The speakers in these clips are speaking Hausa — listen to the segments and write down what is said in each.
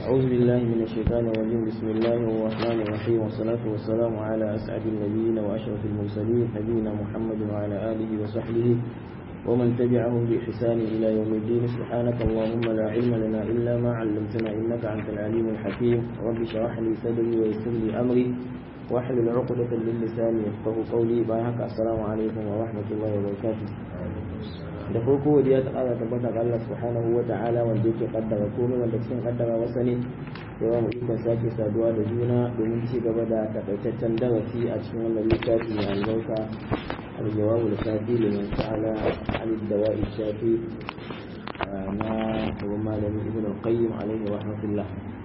أعوذ بالله من الشيطان الرجيم بسم الله الرحمن الرحيم والصلاة والسلام على أسعد النبيين وأشرف المرسلين نبينا محمد وعلى آله وصحبه ومن تبعهم بإحسان إلى يوم الدين سبحانك اللهم لا علم لنا إلا ما علمتنا إنك أنت العليم الحكيم رب اشرح لي صدري ويسر لي أمري واحلل عقدة من لساني يفقه قولي باهك السلام عليكم ورحمة الله وبركاته da farko godiya ta ƙara tabbata ga Allah subhanahu wa ta'ala wanda yake kaddara komai wanda cikin kaddara wasa ne yawa mu ikon sake saduwa da juna domin ci gaba da takaitaccen darasi a cikin wannan littafi mai albarka الجواب الكافي لمن سأل عن الدواء الشافي na babban malami ibn al-qayyim alaihi rahmatullah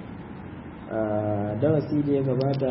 darasi da ya gabata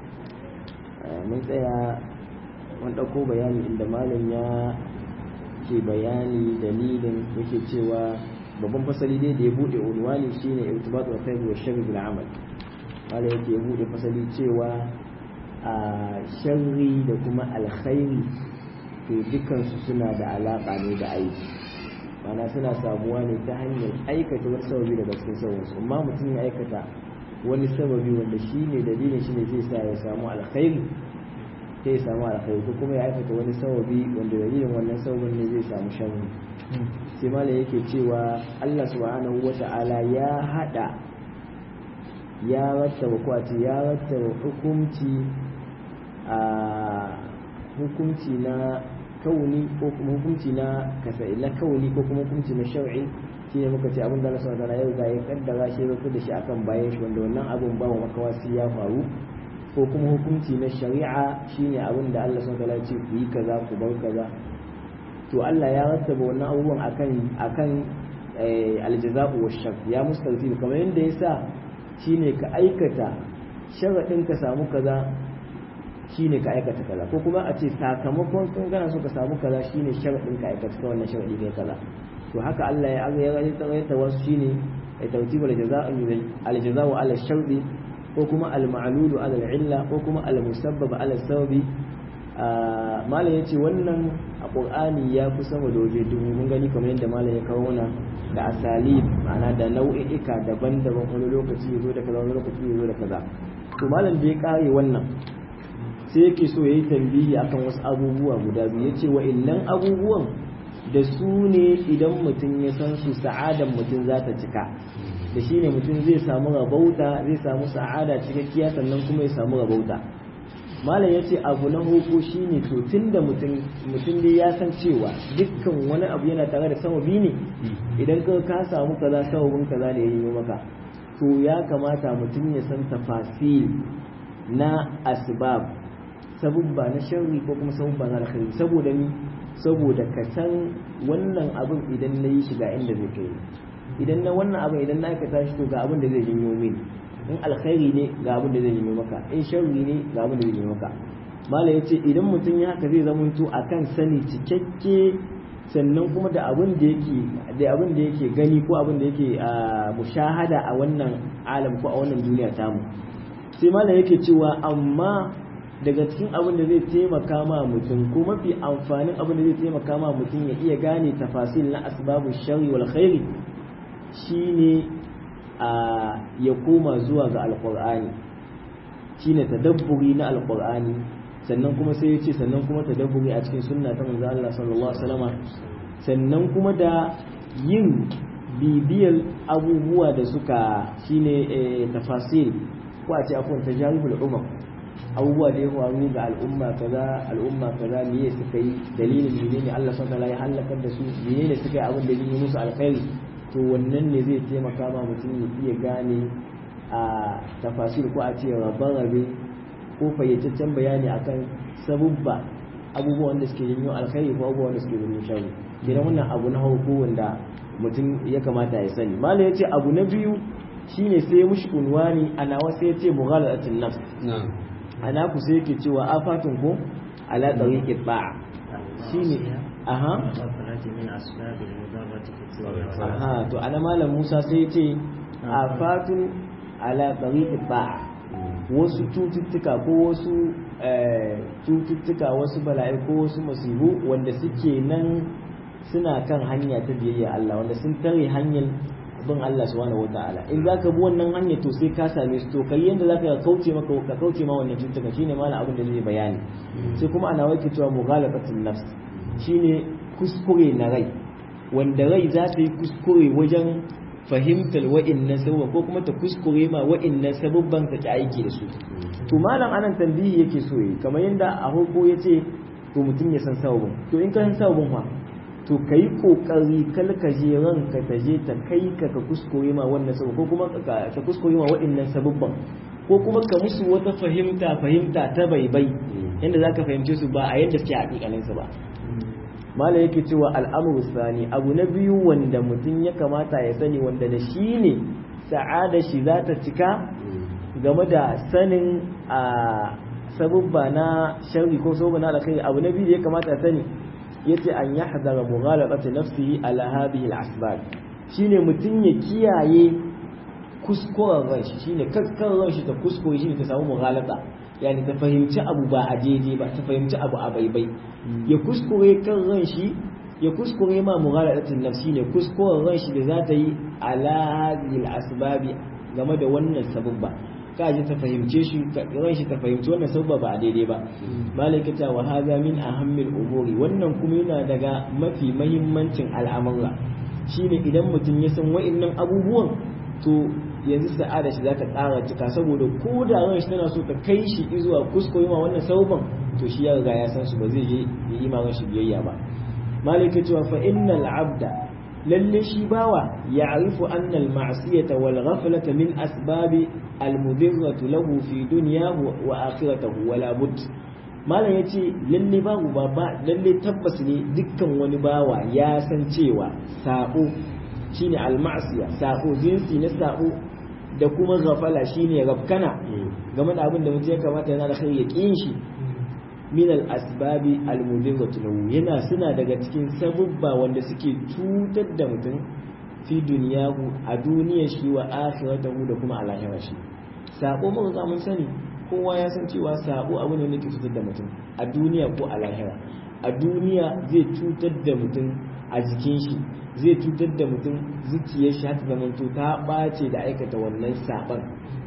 mun tsaya mun ɗauko bayani inda malam ya ke bayani dalilin yake cewa babban fasali dai da ya buɗe unwani shine irtibat wa khair wa sharri bil amal malam yake ya buɗe fasali cewa a sharri da kuma alkhairi to dukansu suna da alaƙa ne da aiki mana suna samuwa ne ta hanyar aikata wani sababi daga cikin sauransu amma mutum ya aikata wani sababi wanda shi ne dalilin shi ne zai sa ya samu alkhairi sai ya samu alkhairi ko kuma ya aikata wani sababi wanda dalilin wannan sababin ne zai samu sharri sai malam yake cewa Allah subhanahu wata'ala ya hada ya rattaba ko a ce ya rattaba hukunci a hukunci na kauni ko kuma hukunci na kasai na kauni ko kuma hukunci na shar'i shi ne muka ce abin da Allah subhanahu wa ta'ala ya kaddara shi ya da shi akan bayan shi wanda wannan abin ba wa makawa sai ya faru ko kuma hukunci na shari'a shine abin da Allah subhanahu wa ta'ala ya ce ku yi kaza ku bar kaza to Allah ya rattaba wannan abubuwan akan akan aljaza'u wa shar ya mustarti kamar yadda ya sa shine ka aikata sharadin ka samu kaza shine ka aikata kaza ko kuma a ce sakamakon kun gana so ka samu kaza shine sharadin ka aikata ka wannan sharadi kai kaza to haka Allah ya aga ya tsawaita wasu shine ya tawtibul jazaa'u al jazaa'u ala shardi ko kuma al ma'lulu ala al illa ko kuma al musabbab ala sababi malam yace wannan a qur'ani ya fi sama da waje dubu mun gani kamar yadda malam ya kawo mana da asali ma'ana da nau'i'ika daban-daban wani lokaci ya zo da kaza wani lokaci ya zo da kaza to malam da ya kare wannan sai yake so ya yi tambihi akan wasu abubuwa guda biyu ya ce wa'innan abubuwan da su ne idan mutum ya san su sa'adan mutum za ta cika da shi ne mutum zai samu rabauta zai samu sa'ada cikakkiya sannan kuma ya samu rabauta malam ya ce abu na hoko shi ne to tun da mutum dai ya san cewa dukkan wani abu yana tare da sababi ne idan ka ka samu kaza sababin kaza ne ya yi maka to ya kamata mutum ya san tafasil na asbab sabubba na sharri ko kuma sabubba na alkhairi saboda ni saboda ka san wannan abin idan na yi shi ga inda zai kai idan na wannan abin idan na aikata shi to ga abin da zai janyo mini in alkhairi ne ga abin da zai janyo maka in sharri ne ga abin da zai janyo maka mala ya ce idan mutum ya haka zai zamanto akan sani cikakke sannan kuma da abin da yake da abin da yake gani ko abin da yake mushahada a wannan alam ko a wannan duniya tamu sai mala yake cewa amma daga cikin abin da zai taimaka ma mutum ko mafi amfanin abin da zai taimaka ma mutum ya iya gane tafasil na asbabu shari wal khairi shine a ya koma zuwa ga alqur'ani shine tadabburi na alqur'ani sannan kuma sai ya ce sannan kuma tadabburi a cikin sunna ta manzo Allah sallallahu alaihi wasallam sannan kuma da yin bibiyar abubuwa da suka shine tafasil ko a ce akwai tajaribul umar abubuwa da ya faru ga al'umma kaza al'umma kaza me suka yi dalilin menene Allah subhanahu wataala ya halakar da su menene suka yi abin da yi musu alkhairi to wannan ne zai taimaka ma mutum ya iya gane a tafasir ko a ce rabe ko fayyataccen bayani akan sabubba abubuwan da suke janyo alkhairi ko abubuwan da suke janyo sharri idan wannan abu na hauko wanda mutum ya kamata ya sani malam ya ce abu na biyu shine sai ya mushi unwani a nawa sai ya ce mughalatin nafs ana ku sai yake cewa afatun ko ala tariqi ba'a shine aha aha to ana malam Musa sai ya ce afatun ala tariqi ba'a wasu cututtuka ko wasu cututtuka wasu bala'i ko wasu masibu wanda suke nan suna kan hanya ta biyayya Allah wanda sun tare hanyar bin Allah subhanahu wataala in zaka bi wannan hanya to sai ka same su to kai yanda zaka kauce maka ka kauce ma wannan cutuka shine malam abin da zai bayani sai kuma ana wake cewa mughalabatun nafs shine kuskure na rai wanda rai za ta yi kuskure wajen fahimtar wa'innan sabubban ko kuma ta kuskure ma wa'innan sabubban ta ki aiki da su to malam anan tambihi yake so yi kamar yadda a hukku ya ce to mutum ya san sabubin to in ka san sabubin fa to ka yi kokari kal ka je ranka ta je ta kai ka ka kuskure ma wannan sabubban ko kuma ka kuskure ma wa'innan sabubban ko kuma ka musu wata fahimta fahimta ta baibai yadda za ka fahimce su ba a yadda suke hakikaninsu ba mala yake cewa al'amuru sani abu na biyu wanda mutum ya kamata ya sani wanda da shi ne sa'ada shi za ta cika game da sanin a sabubba na sharri ko sabubba na alkhairi abu na biyu da ya kamata ya sani yace an yahdara mughalaqati nafsihi ala hadhihi al-asbab shine mutum ya kiyaye kuskuren ranshi shine kaskar ranshi ta kuskure shine ta samu mughalata yani ta fahimci abu ba a daidai ba ta fahimci abu a baibai ya kuskure kan ran shi ya kuskure ma mughalatatin nafsi ne kuskuren ran shi da za ta yi ala hadhihi asbabi game da wannan sababba ka ji ta fahimce shi ran shi ta fahimci wannan sababba ba a daidai ba malaikata wa hadha min ahammil umuri wannan kuma yana daga mafi mahimmancin al'amura shine idan mutum ya san wa'annan abubuwan to yanzu sa'ada shi za ta ƙara cika saboda ko da ran shi tana so ta kai shi zuwa kuskure ma wannan sauban to shi ya riga ya san su ba zai je ya yi ran shi biyayya ba malaka cewa fa innal abda lalle shi bawa ya'rifu anna al ma'siyata wal ghaflata min asbabi al mudirratu lahu fi dunyahu wa akhiratihi wala bud malam yace lalle babu ba lalle tabbas ne dukkan wani bawa ya san cewa sabo shine al ma'siya sabo jinsi na sabo da kuma gafala shine rafkana game da abin da mutum ya kamata yana da kai ya ƙin shi min al asbabi al mudirratu lahu yana suna daga cikin sabubba wanda suke cutar da mutum fi duniyahu a duniyar shi wa akhiratahu da kuma a lahirar shi sabo mun ga mun sani kowa ya san cewa sabo abu ne yake cutar da mutum a duniya ko a lahira a duniya zai cutar da mutum a jikin shi zai cutar da mutum zuciyar shi hata zamanto ta ɓace da aikata wannan saɓon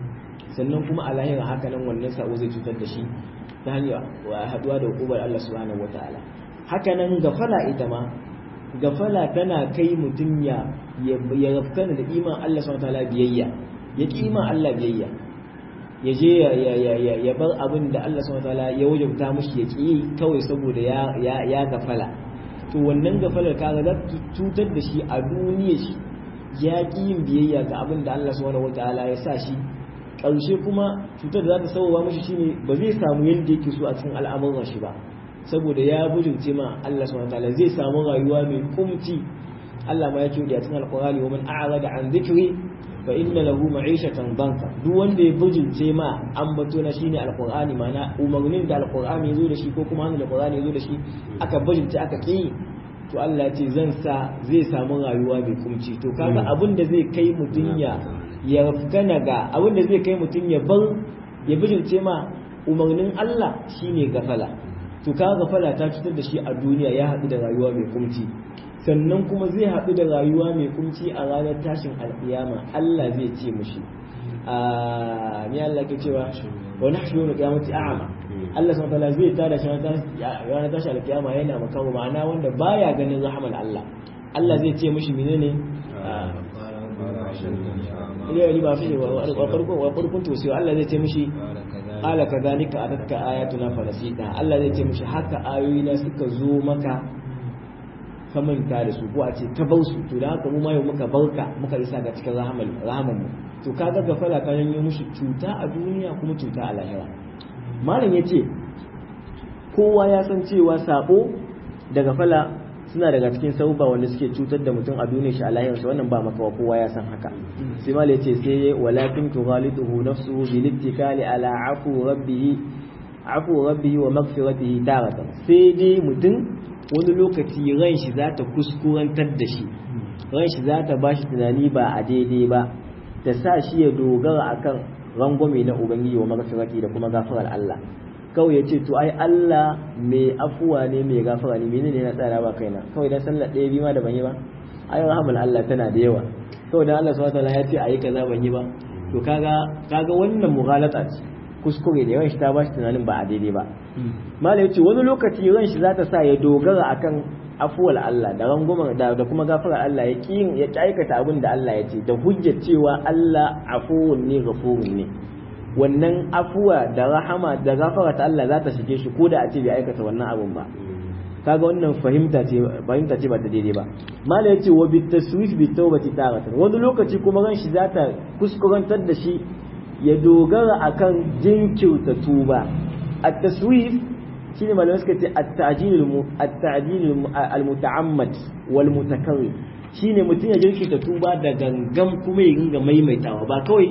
sannan kuma a lahira haka nan wannan saɓo zai cutar da shi ta hanyar haɗuwa da hukumar Allah subhanahu wata'ala haka nan gafala ita ma gafala tana kai mutum ya ya rafkana da iman Allah subhanahu wata'ala biyayya ya ki iman Allah biyayya ya je ya bar abin da Allah subhanahu wata'ala ya wajabta mushi ya ki kawai saboda ya gafala to wannan gafalar kaga za ta cutar da shi a duniya shi ya ƙi yin biyayya ga abin da Allah subhanahu wataala ya sa shi ƙarshe kuma cutar da za ta sauwa mashi shine ba zai samu yadda yake so a cikin al'amuran shi ba saboda ya bujurce ma Allah subhanahu wataala zai samu rayuwa mai kumci Allah ma ya ce a cikin alqur'ani wa man a'rada an dhikri fa inna lahu ma'ishatan banka duk wanda ya bujurce ma ambato na shine alqur'ani mana umarnin da alqur'ani yazo da shi ko kuma hannun alqur'ani yazo da shi aka bujurce aka ki to Allah ce zan sa zai samu rayuwa mai kumci to kaga abin da zai kai mutun ya ya rafkana ga abin da zai kai mutun ya bar ya bujurce ma umarnin Allah shine gafala to kaga gafala ta cutar da shi a duniya ya haɗu da rayuwa mai kumci sannan kuma zai haɗu da rayuwa mai kunci a ranar tashin alƙiyama Allah zai ce mushi a ni Allah ke cewa wa nahshuru al-qiyamati a'ma Allah subhanahu wa zai tada shi ranar tashin alƙiyama yana makawo ma'ana wanda baya ganin rahman Allah Allah zai ce mushi menene ila yi ba fi wa farko wa farkon to sai Allah zai ce mushi qala kadhalika atatka ayatuna fa nasita Allah zai ce mushi haka ayoyina suka zo maka ka manta da su ko a ce ka bar su to da haka mu ma yau muka barka muka isa ga cikin rahamal rahaman mu to kaga gafala ka janyo mushi cuta a duniya kuma cuta a lahira malam yace kowa ya san cewa sabo da gafala suna daga cikin sauba wanda suke cutar da mutum a duniyar shi a lahirarsa wannan ba makawa kowa ya san haka sai malam yace sai walakin tughaliduhu nafsuhu bil ittikali ala afu rabbih afu rabbih wa maghfiratihi taratan sai dai mutum wani lokaci ran shi za ta kuskurantar da shi ran shi za ta ba shi tunani ba a daidai ba ta sa shi ya dogara akan rangwame na ubangiji wa magafirati da kuma gafarar Allah kawai ya ce to ai Allah mai afuwa ne mai gafara ne menene na tsara ba kaina kawai dan sallar ɗaya biyu ma da ban yi ba ai rahmar Allah tana da yawa saboda Allah subhanahu wataala ya ce ayi kaza ban yi ba to kaga kaga wannan mughalata ce kuskure da yawan shi ta bashi tunanin ba a daidai ba malai yace wani lokaci ran shi zata sa ya dogara akan afuwar Allah da rangumar da, da kuma gafarar Allah ya ki ya aikata abin da Allah ya ce da hujjar cewa Allah afuwun ne ghafurun ne wannan afuwa da rahama da gafara ta Allah za ta shige shi ko da a ce bai aikata wannan abun ba kaga wannan fahimta ce fahimta ce ba ta daidai ba mala yace wa bit taswif bit tawbati taratan wani lokaci kuma ran shi zata kuskurantar da shi ya dogara akan jinkirta tuba at taswif shine malamai suka ce at ta'jil at ta'jil al muta'ammad wal mutakarrir shine mutum ya jinkirta tuba da gangan kuma ya ringa maimaitawa ba kawai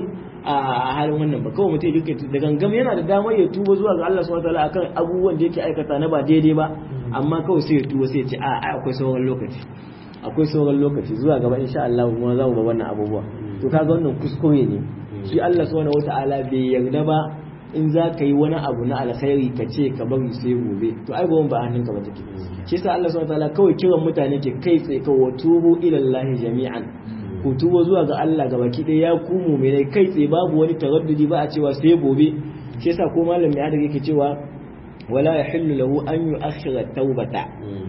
a halin wannan ba kawai mutum yake da gangam yana da damar ya tuba zuwa ga Allah subhanahu wataala akan abubuwan da yake aikata na ba daidai ba amma kawai sai ya tuba sai ya ce a akwai sauran lokaci akwai sauran lokaci zuwa gaba insha Allah kuma za mu ba wannan abubuwa to kaga wannan kuskure ne shi Allah subhanahu wataala bai yarda ba in za ka yi wani abu na alkhairi ka ce ka bari sai gobe to ai gobe ba hannunka ba take shi yasa Allah subhanahu wataala kawai kiran mutane ke kai tsaye kawai tubu ila Allah jami'an ku tuba zuwa ga Allah ga baki ɗaya ya ku mu'minai kai tsaye babu wani taraddudi ba a cewa sai gobe shi yasa ko malam mai adaka yake cewa wala yahillu lahu an yu'akhkhira tawbata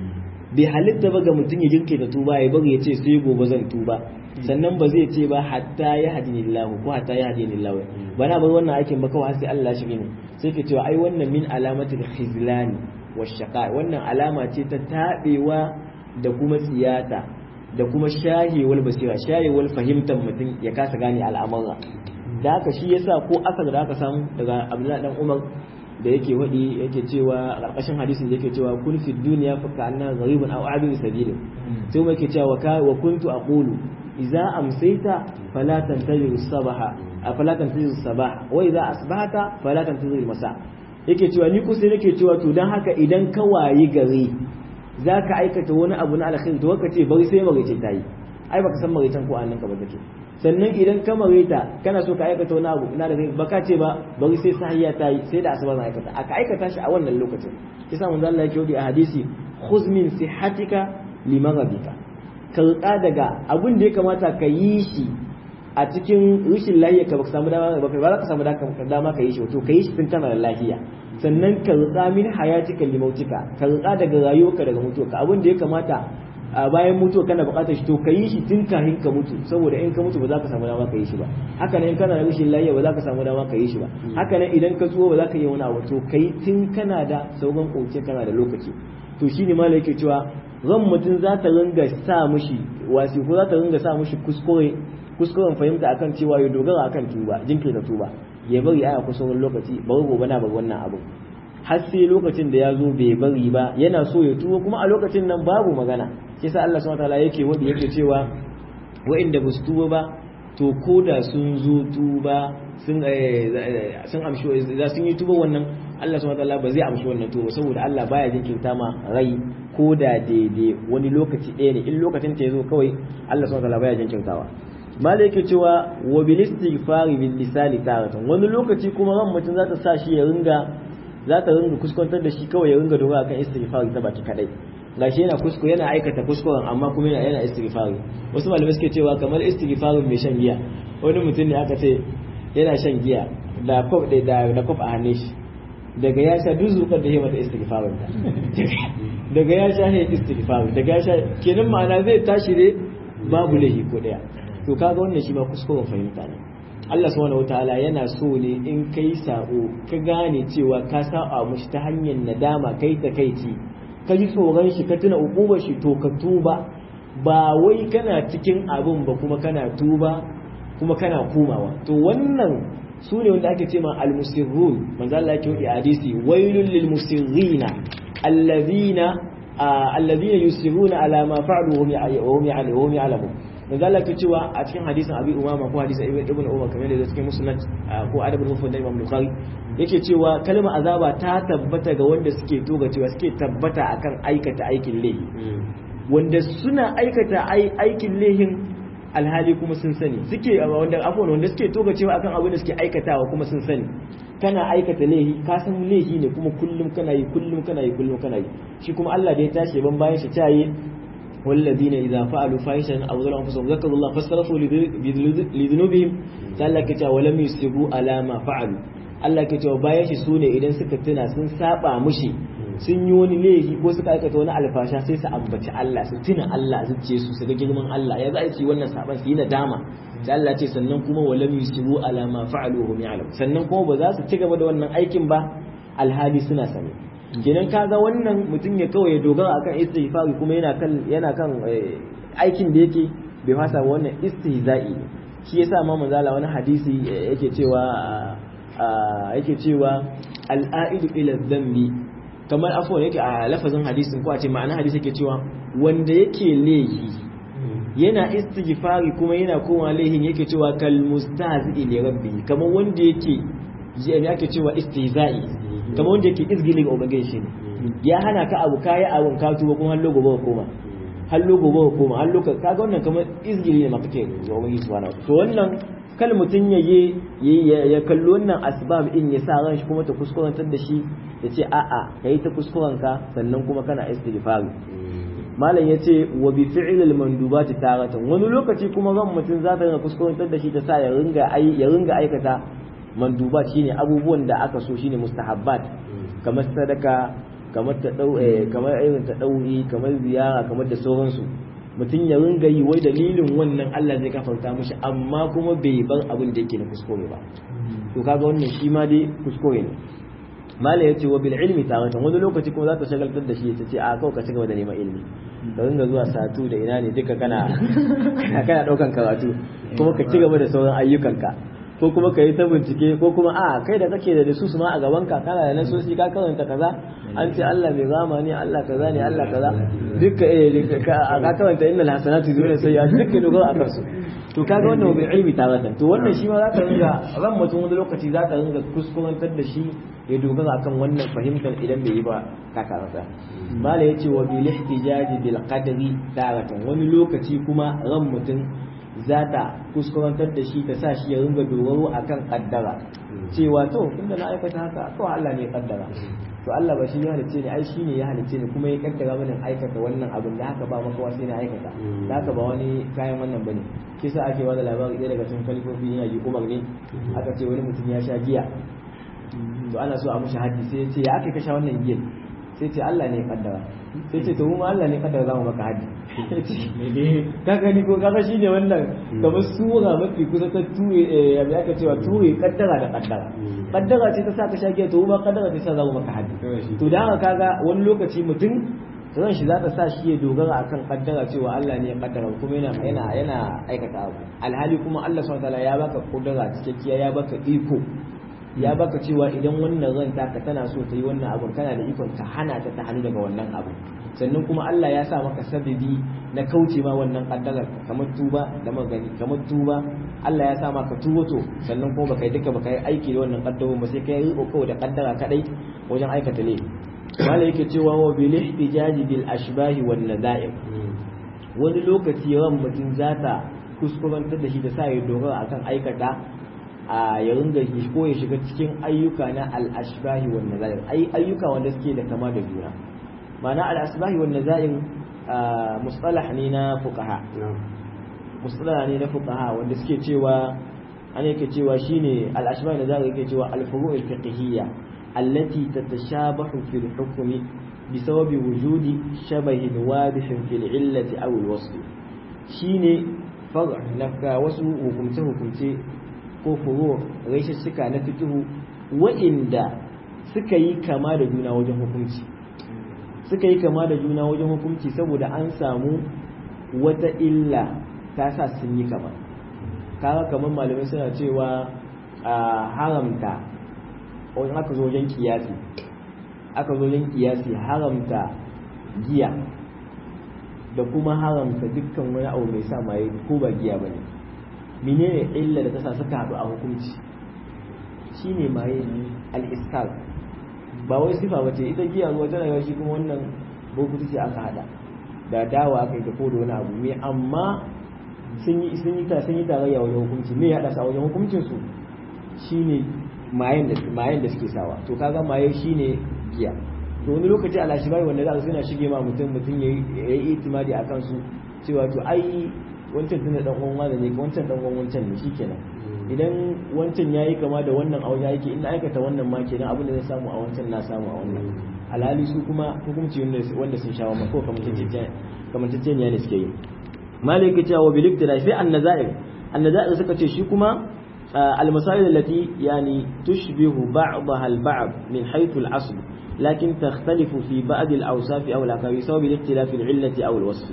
bai halitta ba ga mutum ya jirke da tuba ya bari ya ce sai gobe zan tuba sannan ba zai ce ba hatta ya hadini Allah ko hatta ya hadini Allah ba na bar wannan aikin ba kawai sai Allah shi ne sai ke cewa ai wannan min alamatul khizlani washaqa wannan alama ce ta tabewa da kuma tsiyata da kuma shahewar basira shahewar fahimtar mutum ya kasa gane al'amura da haka shi yasa ko asar da aka samu daga Abdullahi dan Umar da yake wadi yake cewa a ƙarƙashin hadisin da yake cewa kun fi duniya fa kana gharibun aw abin sabil sai kuma yake cewa wa kuntu aqulu idza amsayta fala tantaziru sabaha fala tantaziru sabah wa idza asbahta fala tantaziru masa yake cewa ni kusa nake cewa to dan haka idan ka wayi gari za ka aikata wani abu na alkhairi to ka ce bari sai maraice ta yi ai baka san maraicen ko annan ka ba take sannan idan ka maraita kana so ka aikata wani abu na da ba ka ce ba bari sai sahiya ta yi sai da asuba na aikata aka aikata shi a wannan lokacin kisa mun Allah yake wadi a hadisi khuz min sihhatika limaghadika ka rika daga abin da ya kamata ka yi shi a cikin rashin lafiya ka baka samu dama ba za ka samu dama ka yi shi to ka yi shi tun kana da lafiya sannan ka rika min hayatika limautika ka rika daga rayuwarka daga mutuwarka abin da ya kamata a bayan mutuwa kana bukatar shi to ka yi shi tun kafin ka mutu saboda in ka mutu ba za ka samu dama ka yi shi ba haka nan in kana da rashin lafiya ba za ka samu dama ka yi shi ba haka nan idan ka tsuwa ba za ka yi wani abu to ka yi tun kana da sauran koke kana da lokaci to shine malai yake cewa ran mutum za ta ringa sa mushi wasi ko za ta ringa sa mushi kuskure kuskuren fahimta akan cewa ya dogara akan tuba jinkirta tuba ya bari aya kusurin lokaci bari gobe na bari wannan abu har sai lokacin da ya zo bai bari ba yana so ya tuba kuma a lokacin nan babu magana shi sa Allah subhanahu wataala yake wadi yake cewa wa'inda ba su tuba ba to ko da sun zo tuba sun sun amshi za sun yi tuba wannan Allah subhanahu wataala ba zai amshi wannan tuba saboda Allah baya jinkirta ma rai ko da daidai wani lokaci ɗaya ne in lokacin ta yazo kawai Allah subhanahu wataala baya jinkirtawa mala yake cewa wa bil istighfari bil lisani taratan wani lokaci kuma ran mutum za ta sa shi ya ringa za ta ringa kuskantar da shi kawai ya ringa dogara kan istighfari ta baki kadai gashi yana kuskure yana aikata kuskuren amma kuma yana yana istighfari wasu malamai suke cewa kamar istighfarin mai shan giya wani mutum ne aka ce yana shan giya da kof da da kof a hannun shi daga ya sha duk zukar da ya mata istighfarin ta daga ya sha ne istighfarin daga ya sha kenan ma'ana zai tashi ne babu lahi ko daya to kaga wannan shi ba kuskuren fahimta ne Allah subhanahu wataala yana so ne in kai sabo ka gane cewa ka saba mushi ta hanyar nadama kai ta kai ci ka ji tsoron shi ka tuna ukubar shi to ka tuba ba wai kana cikin abin ba kuma kana tuba kuma kana komawa to wannan su ne wanda ake ce ma almusirrun manzo Allah yake wadi hadisi wailul lil musirrina alladhina alladhina yusirruna ala ma fa'alu wa hum ya'lamun manzo Allah ke cewa a cikin hadisin Abi Umama ko hadisin Ibn Umar kamar da cikin Musnad ko Adabul Mufrad da Imam Bukhari yake cewa kalmar azaba ta tabbata ga wanda suke toga cewa suke tabbata akan aikata aikin laifi wanda suna aikata aikin laifin alhali kuma sun sani suke wanda afwan wanda suke toga cewa akan abin da suke aikatawa kuma sun sani kana aikata laifi ka san laifi ne kuma kullum kana yi kullum kana yi kullum kana yi shi kuma Allah da ya tashi ban bayan shi tayi والذين إذا فعلوا فاحشة أو ظلموا أنفسهم ذكروا الله فاستغفروا لذنوبهم Allah ke cewa walam yusibu ala ma fa'alu Allah ke cewa bayan shi sune idan suka tuna sun saba mushi sun yi wani laifi ko suka aikata wani alfasha sai su ambaci Allah su tuna Allah su ce su su ga girman Allah ya za a ci wannan saban su yi nadama sai Allah ce sannan kuma walam yusibu ala ma fa'alu hum ya'lam sannan kuma ba za su ci gaba da wannan aikin ba alhali suna sani kenan kaga wannan mutum ya kawai ya dogara akan istighfari kuma yana kan yana kan aikin da yake bai fasa wannan istihza'i ne shi yasa ma manzala wani hadisi yake cewa yake cewa al'aidu ila dhanbi kamar afwan yake a lafazin hadisin ko a ce ma'ana hadisi yake cewa wanda yake laifi yana istighfari kuma yana koma laifin yake cewa kal mustahzi li rabbi kamar wanda yake yake cewa istihza'i kamar wanda yake izgili ga ubangiji shi ne ya hana ka abu kayi abun ka tuba kuma har logo ba koma har logo ba koma har logo kaga wannan kamar izgili ne ma kake ga ubangiji subhanahu to wannan kal mutun ya ye ya kalli wannan asbab in ya sa ran shi kuma ta kuskurantar da shi ya ce a'a kai ta kuskuren ka sannan kuma kana istighfari malam ya ce wa bi fi'l al mandubati taratan wani lokaci kuma ran mutun za ta ringa kuskurantar da shi ta sa ya ringa ya ringa aikata mandubat shine abubuwan da aka so shine mustahabbat kamar sadaka kamar ta dau kamar irin ta dauri kamar ziyara kamar da sauransu mutum ya ringa yi wai dalilin wannan Allah zai kafarta mishi amma kuma bai bar abin da yake na kuskure ba to kaga wannan shi ma dai kuskure ne mala ya ce wa bil ilmi taratan wani lokaci kuma za ta shagaltar da shi ta ce a kawai ka ci gaba da neman ilimi ka ringa zuwa satu da ina ne duka kana kana daukan karatu kuma ka ci gaba da sauran ayyukanka ko kuma ka yi ta bincike ko kuma a kai da kake da su su ma a gaban ka kana da nasosi ka karanta kaza an ce Allah mai rama ne Allah kaza ne Allah kaza duka eh ka karanta innal hasanatu yuzhibuna sayyi'at duka dogaro a kansu to kaga wannan bil ilmi taratan to wannan shi ma zaka ringa ran mutum wani lokaci zaka ringa kuskurantar da shi ya dogara akan wannan fahimtar idan bai yi ba ka karanta mala yace wa bil ihtijaji bil qadri taratan wani lokaci kuma ran mutum za ta kuskurantar da shi ta sa shi ya ringa dogaro akan kaddara cewa to inda na aikata haka to Allah ne kaddara to Allah ba shi ya halicce ni ai shi ne ya halicce ni kuma ya kaddara mana aikata wannan abin da haka ba makawa sai na aikata da haka ba wani kayan wannan bane kisa ake wani labari ɗaya daga cikin kalifofi yana yi umar ne aka ce wani mutum ya sha giya to ana so a mushi haddi sai ya ce ya aka kasha wannan giyan sai ce Allah ne ya kaddara sai ce to mu Allah ne kaddara za mu maka haddi ka gani ko kaga shi ne wannan kamar sura mafi kusa ta ture ya bi aka cewa ture kaddara da kaddara kaddara ce ta sa ka shage to ba kaddara ce ta sa za mu maka haddi to da haka kaga wani lokaci mutum ran shi za ta sa shi ya dogara akan kaddara cewa Allah ne ya kaddara kuma yana yana yana aikata abu alhali kuma Allah subhanahu wataala ya baka kudura cikakkiya ya baka iko ya baka cewa idan wannan ran taka tana so ta yi wannan abun kana da ikon ta hana ta ta hannu daga wannan abu sannan kuma Allah ya sa maka sababi na kauce ma wannan kaddarar kamar tuba da magani kamar tuba Allah ya sa maka tuba to sannan kuma baka yi duka baka yi aiki da wannan kaddarun ba sai kai riko kawai da kaddara kadai wajen aikata ne wala yake cewa wa bil ihtijaji bil ashbahi wan nadaim wani lokaci ran mutum zata kuskurantar da shi da sa ya dogara akan aikata a ya ringa ko ya shiga cikin ayyuka na al ashbahi wan nadaim ayyuka wanda suke da kama da juna ma'ana al-asbahi wan nazain mustalah ne na fuqaha mustalah ne na fuqaha wanda suke cewa an yake cewa shine al-asbahi nazain yake cewa al-furu' al-fiqhiyya allati tatashabahu fi al-hukmi بسبب وجود شبه واضح في العلة أو الوصف shine far'a na wasu hukumce hukumce ko furu rashin suka na fikihu wa'inda suka yi kama da juna wajen hukunci suka yi kama da juna wajen hukunci saboda an samu wata illa ta sa sun yi kama kaga kamar malamai suna cewa a haramta wani aka zo wajen kiyasi aka zo wajen kiyasi haramta giya da kuma haramta dukkan wani abu mai sa maye ko ba giya ba ne menene illa da ta sa suka haɗu a hukunci shine maye al-iskar ba wai sifa bace ita giya ruwa tana yawa shi kuma wannan bokuti ce aka hada da dawa aka yi ta kodo wani abu me amma sun yi sun yi ta sun yi tarayya wajen hukunci me ya hada su a wajen hukuncin su shine mayen da mayen da suke sawa to kaga maye shine giya to wani lokaci al-ashbahi wanda za su suna shige ma mutum mutum ya yi itimadi a kansu cewa to ai wancan tunda dan uwan wanda ne wancan dan uwan wancan ne shikenan idan wancan yayi kama da wannan a wajen yake in aikata wannan ma kenan abin da zai samu a wancan na samu a wannan alhali su kuma hukunci wanda sun shawo mako kamar tatteniya ne suke yi malika cewa wa bilib da sai annazair annazair suka ce shi kuma المسائل التي يعني تشبه بعضها البعض من حيث الأصل لكن تختلف في بعض الأوصاف أو الأكاوي بسبب الاختلاف العلة أو الوصف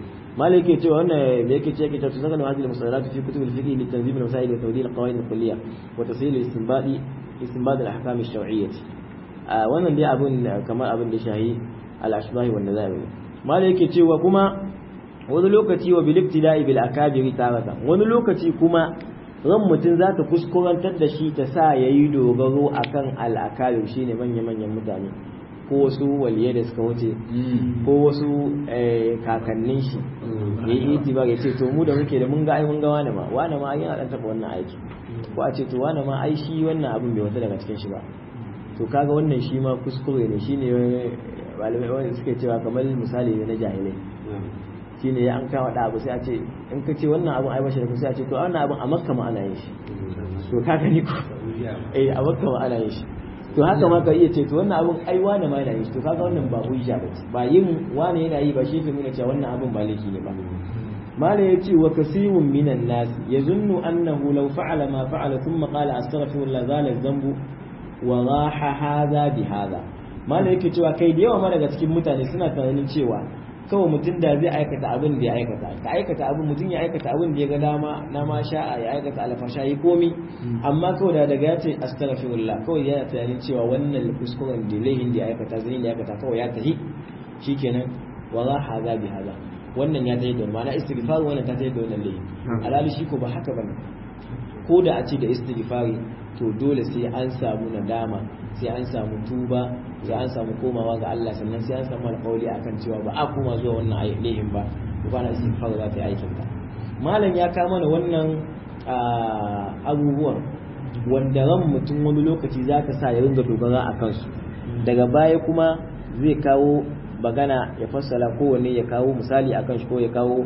ما لك يتوى أن لك يتوى تستخدم هذه المصطلحات في كتب الفقه لتنظيم المسائل وتوضيح القواعد الكلية وتسهيل الاستنباط استنباط الأحكام الشرعية wannan dai abun kamar abin da shahi al-ashbahi wan nazair ma da yake cewa kuma wani lokaci wa bil ibtida'i bil akabiri taratan wani lokaci kuma ran mutum za ta kuskurantar da shi ta sa ya yi dogaro a kan al'akabir shi ne manya-manyan mutane ko wasu waliyai da suka wuce ko wasu kakannin shi ya yi itibar ya ce to mu da muke da mun ga ai mun ga wani ma wani ma yana dan taba wannan aiki ko a ce to wani ma ai shi wannan abin bai wata daga cikin shi ba to kaga wannan shi ma kuskure ne shine malamai wanda suke cewa kamar misali ne na jahilai shine ya an kawo da abu sai a ce in ka ce wannan abin ai bashi da sai a ce to wannan abin a makka ma ana yin shi to ka gani ko eh a makka ma ana yin shi to haka ma ka iya ce to wannan abin ai wani ma yana yin shi to kaga wannan ba hujja ba ce ba yin wani yana yi ba shi ke nuna cewa wannan abin ba laifi ne ba mala ya ce wa kasirun minan nas yazunnu annahu law fa'ala ma fa'ala thumma qala astaghfirullah zala dhanbu wa raha hadha bi hadha mala yake cewa kai da yawa ma daga cikin mutane suna tunanin cewa kawai mutum da zai aikata abin da ya aikata ka aikata abin mutum ya aikata abin da ya ga dama na ma sha'a ya aikata alfasha yi komi amma kawai da daga ya ce astaghfirullah kawai yana tunanin cewa wannan kuskuren da laihin da ya aikata zai da ya aikata kawai ya tahi shikenan wa za haza bi haza wannan ya tahi da ma'ana istighfar wannan ta tahi da wannan laihin alhali shi ko ba haka bane ko da a ce da istighfari to dole sai an samu nadama sai an samu tuba sai an samu komawa ga Allah sannan sai an samu alƙawari akan cewa ba a koma zuwa wannan laihin ba ko ba na istighfar za ta yi aikin ta malam ya kama mana wannan abubuwan wanda ran mutum wani lokaci za ka sa ya ringa dogara a kansu daga baya kuma zai kawo bagana ya fassala kowanne ya kawo misali akan shi ko ya kawo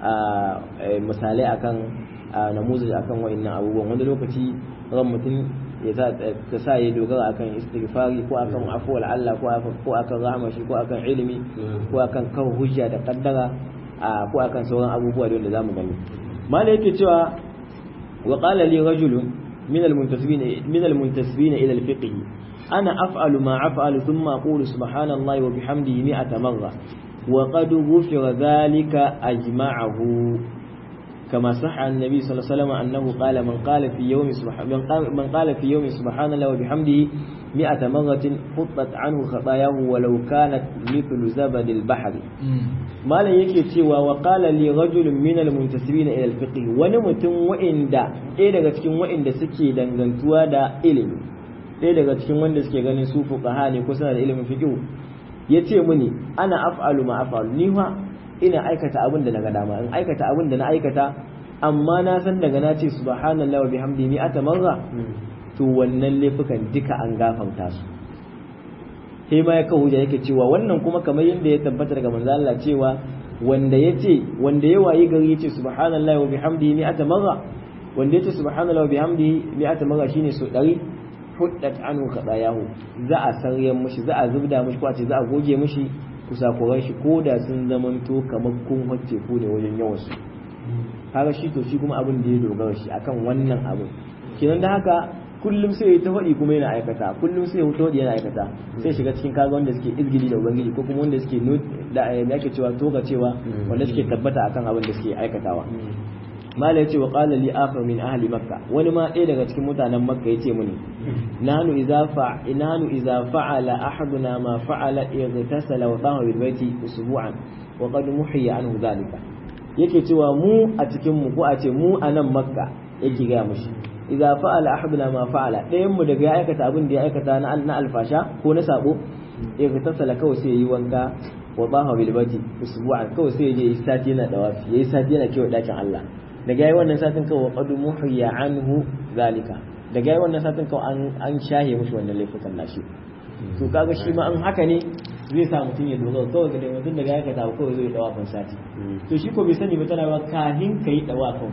misalai akan namuzaj akan wa'annan abubuwan wani lokaci ran mutum ya ta sa ya dogara akan istighfari ko akan afuwar Allah ko akan rahama shi ko akan ilimi ko akan kawo hujja da kaddara ko akan sauran abubuwa da zamu gani mala yake cewa wa qala li rajulun min al-muntasibin min al-muntasibin ila al-fiqh ana af'alu ma af'alu thumma aqulu subhanallahi wa bihamdihi mi'ata marra wa qad ghufira dhalika ajma'ahu كما صح عن النبي صلى الله عليه وسلم أنه قال من قال في يوم سبحان من قال, من قال في يوم سبحان الله وبحمده مئة مرة حطت عنه خطاياه ولو كانت مثل زبد البحر ما لا yake cewa wa qala li rajulun min al muntasibina ila al fiqh wani mutum wa'inda ɗaya daga cikin wa'inda suke dangantuwa da ilimi ɗaya daga cikin wanda suke ganin su fuqaha ne ko suna da ilimin fiqh yace mini ana af'alu ma af'alu ni fa ina aikata abin da naga dama in aikata abin da na aikata amma na san daga na ce subhanallahi wa bihamdihi mi'ata marra to wannan laifukan duka an gafarta su sai ma ya kawo hujja yake cewa wannan kuma kamar yadda ya tabbata daga manzo Allah cewa wanda yace wanda ya wayi gari yace subhanallahi wa bihamdihi mi'ata marra wanda yace subhanallahi wa bihamdihi mi'ata marra shine so 100 huddat anhu khatayahu za a saryan mushi za a zubda mushi ko a ce za a goge mushi kusakuran shi ko da sun zamanto kamar kun wacce ku ne wajen yawan su kaga shi to shi kuma abin da ya dogara shi akan wannan abin kenan da haka kullum sai ya ta faɗi kuma yana aikata kullum sai ya faɗi yana aikata sai shiga cikin kaga wanda suke izgili da ubangiji ko kuma wanda suke da yake cewa toga cewa wanda suke tabbata akan abin da suke aikatawa mala yace wa qala li akhar min ahli makka wani ma ɗaya daga cikin mutanen makka yace mini nanu idza fa inanu idza fa'ala ahaduna ma fa'ala ightasala wa taha bil baiti usbu'an wa qad muhiya anhu dhalika yake cewa mu a cikin mu ko a ce mu a nan makka yake ga mushi idza fa'ala ahaduna ma fa'ala ɗayan mu daga ya aikata abin da ya aikata na na alfasha ko na sabo ightasala kawai sai yi wanka wa taha bil baiti usbu'an kawai sai ya yi sati yana dawafi yayi sati yana kewa dakin Allah daga yayi wannan satin kawai qad muhiya anhu zalika daga yayi wannan satin kawai an an shahe mushi wannan laifukan nashi to kaga shi ma an haka ne zai sa mutum ya dogara kawai ga mutum daga ya kata kawai zai dawafin sati to shi ko bai sani ba tana ba kahin ka yi dawafin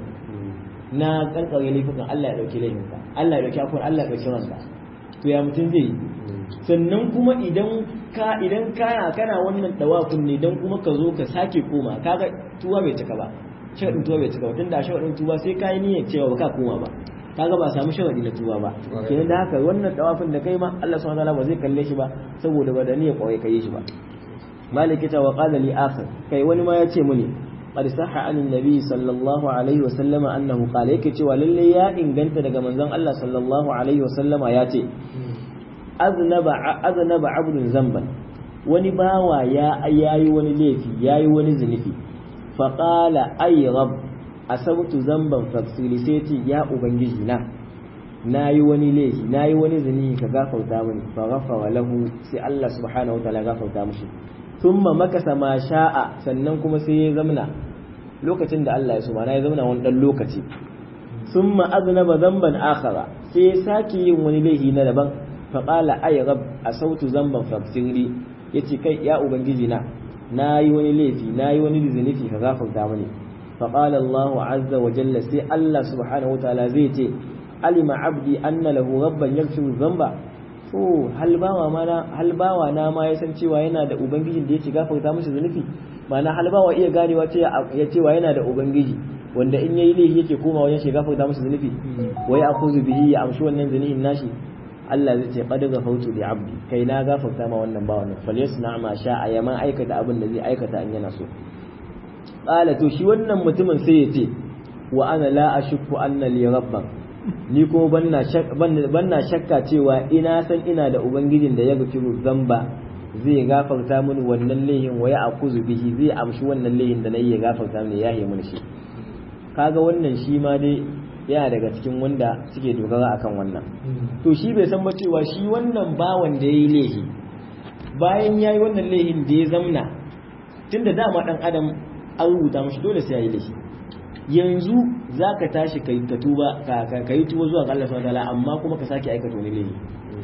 na kankare laifukan Allah ya dauki laifinka Allah ya dauki akwai Allah ya dauki ranka to ya mutum zai yi sannan kuma idan ka idan kana kana wannan dawafin ne dan kuma ka zo ka sake koma kaga tuwa bai cika ba sharadin tuwa bai cika ba tunda sharadin tuwa sai kai niyyar cewa ba ka koma ba kaga ba samu sharadi na tuwa ba kenan da haka wannan dawafin da kai ma Allah subhanahu wataala ba zai kalle shi ba saboda ba da niyyar kawai kai shi ba maliki ta wa qala li akhir kai wani ma ya ce muni qad sahha an nabi sallallahu alaihi wa sallama annahu qala yake cewa lalle ya inganta daga manzon Allah sallallahu alaihi wa sallama ya ce aznaba aznaba abdun zamban wani bawa ya yayi wani laifi yayi wani zunubi fa qala ay rabb asabtu zamban faksili sai ce ya ubangiji na nayi wani laifi nayi wani zunubi ka gafarta mini fa ghafara lahu sai Allah subhanahu wataala gafarta mishi thumma makasa ma sha'a sannan kuma sai ya zamna lokacin da Allah ya so mana ya zamna wani dan lokaci thumma aznaba zamban akhara sai ya sake yin wani laifi na daban fa qala ay rabb asautu zamban faksili yace kai ya ubangiji na nayi wani laifi nayi wani zunubi ka gafarta mini فقال الله عز وجل سي الله سبحانه وتعالى زي تي علم عبدي أن له ربا يغفر الذنب to hal bawa mana hal bawa na ma ya san cewa yana da ubangiji da yake gafarta mishi zunubi mana hal bawa iya ganewa ce ya cewa yana da ubangiji wanda in yayi laifi yake koma wajen shi gafarta mishi zunubi wai akuzu bihi ya amshi wannan zunubin nashi Allah zai ce qad ghafartu li abdi kai na gafarta ma wannan bawa nan falyasna ma sha'a ya ma aikata abin da zai aikata in yana so qala to shi wannan mutumin sai ya ce wa ana la ashukku anna li rabban ni kuma banna shakka banna shakka cewa ina san ina da ubangijin da ya gafiru zamba zai gafarta mini wannan laihin wa ya akuzu bihi zai amshi wannan laihin da nayi ya gafarta mini ya yi mini shi kaga wannan shi ma dai yana daga cikin wanda suke dogara akan wannan to shi bai san ba cewa shi wannan bawan da yayi laihi bayan yayi wannan laihin da ya zamna tunda dama dan adam an rubuta mashi dole sai yayi laifi yanzu zaka tashi kai ka tuba ka kai tuba zuwa ga Allah subhanahu wataala amma kuma ka sake aikata wani laifi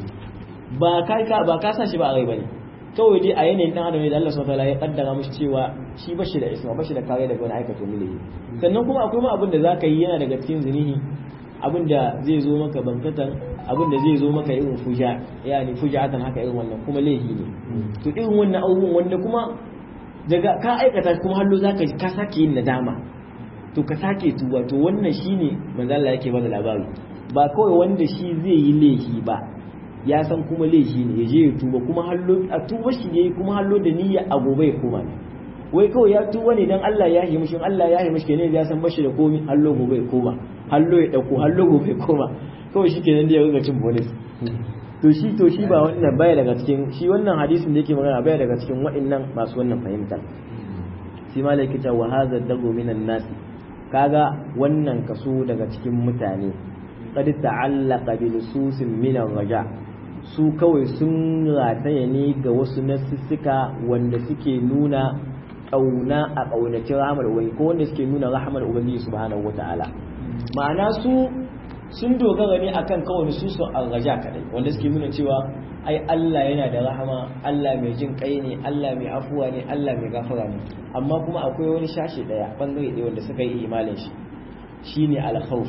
ba kai ka ba ka sa shi ba a rai bane kawai dai a yanayin dan adam ne da Allah subhanahu wataala ya kaddara mashi cewa shi bashi da isma bashi da kare daga wani aikata wani laifi sannan kuma akwai ma abin da zaka yi yana daga cikin zinihi abin da zai zo maka bankatan abin da zai zo maka irin fuja yani fujatan haka irin wannan kuma laifi ne to irin wannan abubuwan wanda kuma daga ka aikata kuma hallo zaka ka sake yin nadama to ka sake tuba to wannan shine manzo Allah yake bada labari ba kawai wanda shi zai yi laifi ba ya san kuma laifi ne ya je ya tuba kuma hallo a tuba shi ne kuma hallo da niyya a gobe ya koma ne wai kawai ya tuba ne dan Allah ya yi mishi Allah ya yi mishi ne ya san bashi da komi hallo gobe ya koma hallo ya dauko hallo gobe ya koma kawai shi kenan da ya riga cin bonus to shi to shi ba wannan baya daga cikin shi wannan hadisin da yake magana baya daga cikin waɗannan masu wannan fahimta sai malaki ta wa hadha dagu minan nas kaga wannan kaso daga cikin mutane qad ta'allaqa bi nususin min raja su kawai sun rataya ne ga wasu nasussuka wanda suke nuna kauna a kaunaci rahmar ubangiji ko wanda suke nuna rahmar ubangiji subhanahu wataala ma'ana su sun dogara ne akan kawai su su raja kadai wanda suke nuna cewa ai Allah yana da rahama Allah mai jin kai ne Allah mai afuwa ne Allah mai gafara ne amma kuma akwai wani shashi daya bangare ɗaya wanda suka yi imanin shi shine al-khawf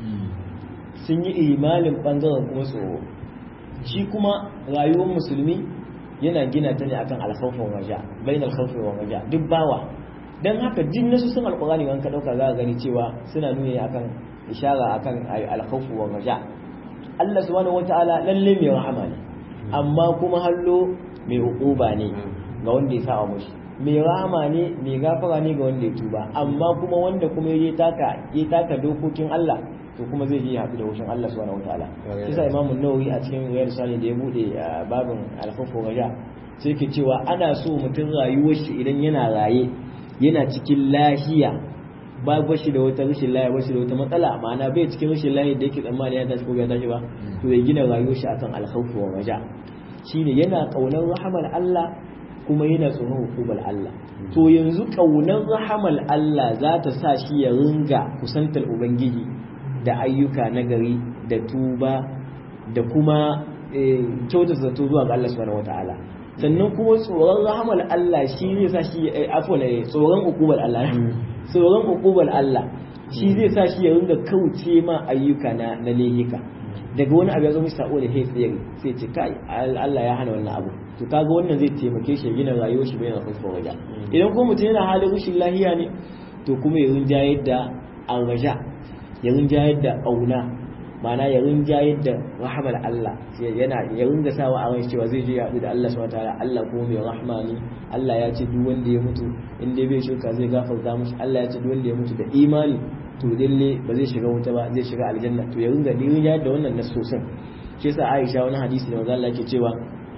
sun yi imanin bangaren kuma tsoro shi kuma rayuwar musulmi yana gina ta ne akan al-khawf wa raja bain al-khawf wa raja duk bawa dan haka din nasu sun alqurani wanka dauka za ka gani cewa suna nuni akan ishara akan alkhawfu wa raja Allah subhanahu wataala lalle mai rahama ne amma kuma hallo mai hukuba ne ga wanda ya sa'a mushi mai rahama ne mai gafara ne ga wanda ya tuba amma kuma wanda kuma ya taka ya taka dokokin Allah to kuma zai je haɗu da wushin Allah subhanahu wataala kisa Imam Nawawi a cikin Riyadu Sani da ya bude babin alkhawfu wa raja sai ke cewa ana so mutum rayuwar shi idan yana raye yana cikin lahiya ba ba shi da wata rashin lahiya ba shi da wata matsala ma'ana bai cikin rashin lahiya da yake tsammani ya tashi ko bai tashi ba to ya gina rayuwar shi akan alkhawfu wa raja shine yana kaunar rahamar Allah kuma yana tsoron hukumar Allah to yanzu kaunar rahamar Allah za ta sa shi ya ringa kusantar ubangiji da ayyuka nagari da tuba da kuma kyautar zato zuwa ga Allah subhanahu wataala sannan kuma tsoron rahamar Allah shi zai sa shi afwan tsoron ukubar Allah tsoron ukubar Allah shi zai sa shi ya ringa kauce ma ayyuka na na lehika daga wani abu ya zo mishi sako da kai tsaye sai ce kai Allah ya hana wannan abu to kaga wannan zai taimake shi gina rayuwar shi bayan khawfin raja idan kuma mutum yana halin rashin lahiya ne to kuma ya rinjayar da arraja ya rinjayar da kauna ma'ana ya rinjayar da rahamar Allah yana ya ringa sawa a ran cewa zai je ya haɗu da Allah subhanahu wataala Allah kuma mai rahma ne Allah ya ce duk wanda ya mutu in dai bai shirka zai gafarta mishi Allah ya ce duk wanda ya mutu da imani to lalle ba zai shiga wuta ba zai shiga aljanna to ya ringa rinjayar da wannan nasosin shi yasa Aisha wani hadisi da manzo Allah yake cewa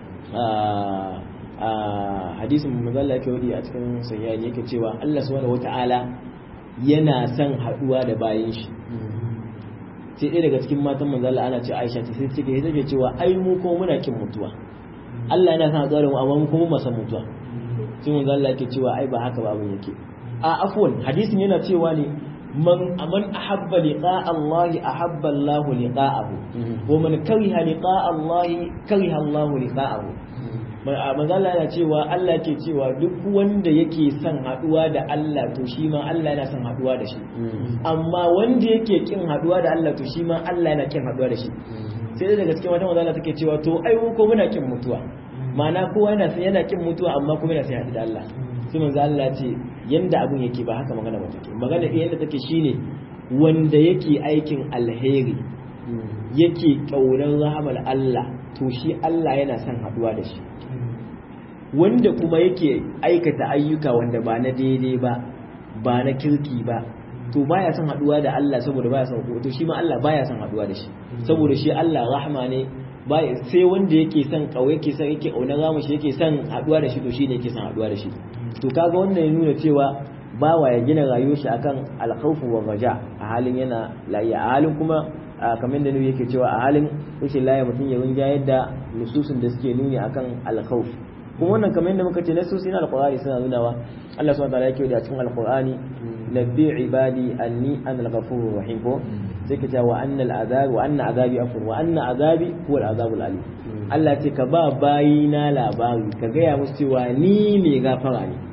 a hadisin manzo Allah yake wadi a cikin sahihi yake cewa Allah subhanahu wataala yana son haɗuwa da bayan shi sai ɗaya daga cikin matan manzo Allah ana ce Aisha ce sai take take cewa ai mu ko muna kin mutuwa Allah yana son haɗuwa da mu amma mu kuma san mutuwa sai manzo Allah yake cewa ai ba haka ba abin yake a afwan hadisin yana cewa ne man man ahabba liqa Allah ahabba Allah liqa'ahu wa man kariha liqa Allah kariha Allah liqa'ahu manzo Allah yana cewa Allah ke cewa duk wanda yake son haduwa da Allah to shi ma Allah yana son haduwa da shi amma wanda yake kin haduwa da Allah to shi ma Allah yana kin haduwa da shi sai daga cikin wata manzo Allah take cewa to ai mu ko muna kin mutuwa ma'ana kowa yana son yana kin mutuwa amma kuma yana son haɗu da Allah sai manzo Allah ce yanda abun yake ba haka magana ba take magana yanda take shine wanda yake aikin alheri yake kaunar rahamar Allah to shi Allah yana son haduwa da shi wanda kuma yake aikata ayyuka wanda ba na daidai ba ba na kirki ba to baya son haduwa da Allah saboda baya son to shi ma Allah baya son haduwa da shi saboda shi Allah rahma ne baya sai wanda yake son kawai yake son yake auna ramu shi yake son haduwa da shi to shine yake son haduwa da shi to kaga wannan ya nuna cewa bawa ya gina rayuwar shi akan alkhawfu wa raja a halin yana lafiya a halin kuma kamar da nabi yake cewa a halin rashin lafiya mutum ya rinja yadda nususun da suke nuni akan alkhawf kuma wannan kamar yadda muka ce nasusi na alqur'ani suna nunawa Allah subhanahu wa ta'ala yake da cikin alqur'ani nabbi ibadi anni ana al-ghafurur rahim ko sai ka ce wa anna al-azab wa anna azabi afur wa anna azabi huwa al-azabul alim Allah ce ka ba bayina labari ka gaya musu cewa ni mai gafara ne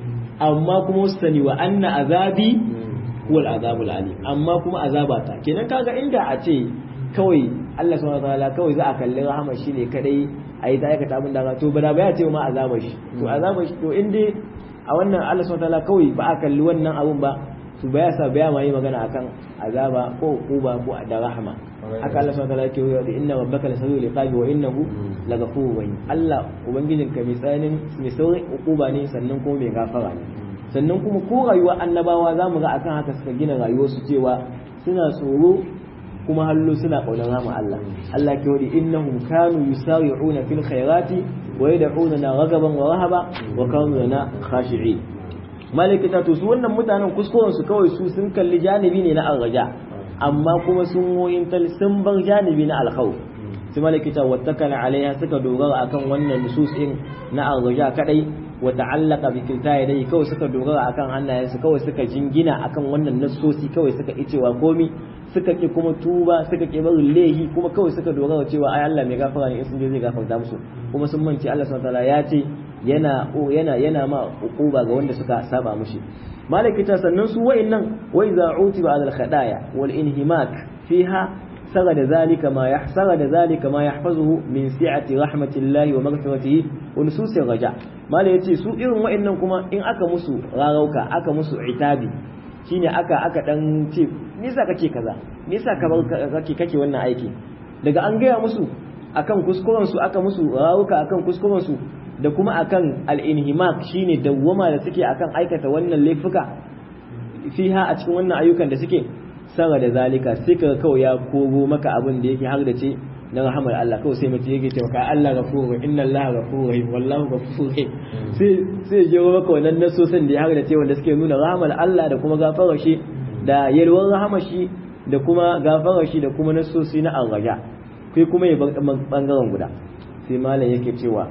amma kuma su sani wa anna azabi huwa al-azabul alim amma kuma azabata kenan kaga inda a ce kawai Allah subhanahu wa ta'ala kawai za a kalli rahama shi ne kadai a yi ta aikata abin da to ba ya ce ma azabar shi to azabar shi to in dai a wannan Allah subhanahu wataala kawai ba a kalli wannan abun ba to ba ya sa ba ya ma yi magana akan azaba ko uba ko da rahama haka Allah subhanahu wataala yake yi da inna rabbaka lasawi liqabi wa innahu lagafurur rahim Allah ubangijin ka mai tsananin mai saurin ukuba ne sannan kuma mai gafara ne sannan kuma ko rayuwa annabawa zamu ga akan haka suka gina rayuwarsu cewa suna tsoro kuma hallo suna kaunar rama Allah Allah ke wadi innahum kanu yusari'una fil khairati wa yad'una ragaban wa rahaba wa kanu lana khashi'in malikata to su wannan mutanen kuskuren su kawai su sun kalli janibi ne na arraja amma kuma sun woyin tal sun bar janibi na alkhawf sai malikata wattakala alaiha suka dogara akan wannan nusus din na arraja kadai wa ta'allaqa bi kilta yadayhi kawai suka dogara akan hannayensu kawai suka jingina akan wannan nassosi kawai suka icewa komi suka ki kuma tuba suka ki barin lehi kuma kawai suka dogara cewa ai Allah mai gafara ne in sun je zai gafarta musu kuma sun mance Allah subhanahu wataala ya ce yana yana yana ma uquba ga wanda suka saba mushi malakita sannan su wa'annan wa iza utiba al khadaya wal inhimak fiha سغد ذلك ما يحسغد ذلك ما يحفظه من سعة رحمة الله ومغفرته ونسوس الرجاء ما لا yace su irin wa'annan kuma in aka musu rarauka aka musu itabi shine aka aka dan ce me yasa kake kaza me yasa ka kake kake wannan aiki daga an gaya musu akan kuskuren su aka musu rarauka akan kuskuren su da kuma akan al-inhimak shine dawwama da suke akan aikata wannan laifuka fiha a cikin wannan ayyukan da suke sama da zalika sai ka kawai ya kogo maka abin da yake har da ce na rahamar Allah kawai sai mutum yake cewa kai Allah ghafurur inna Allah ghafurur rahim wallahu ghafurur rahim sai sai je maka wannan nasosin da ya har da ce wanda suke nuna rahamar Allah da kuma gafarar shi da yalwar rahamar shi da kuma gafarar shi da kuma nasosi na arraja kai kuma ya bangaren guda sai malam yake cewa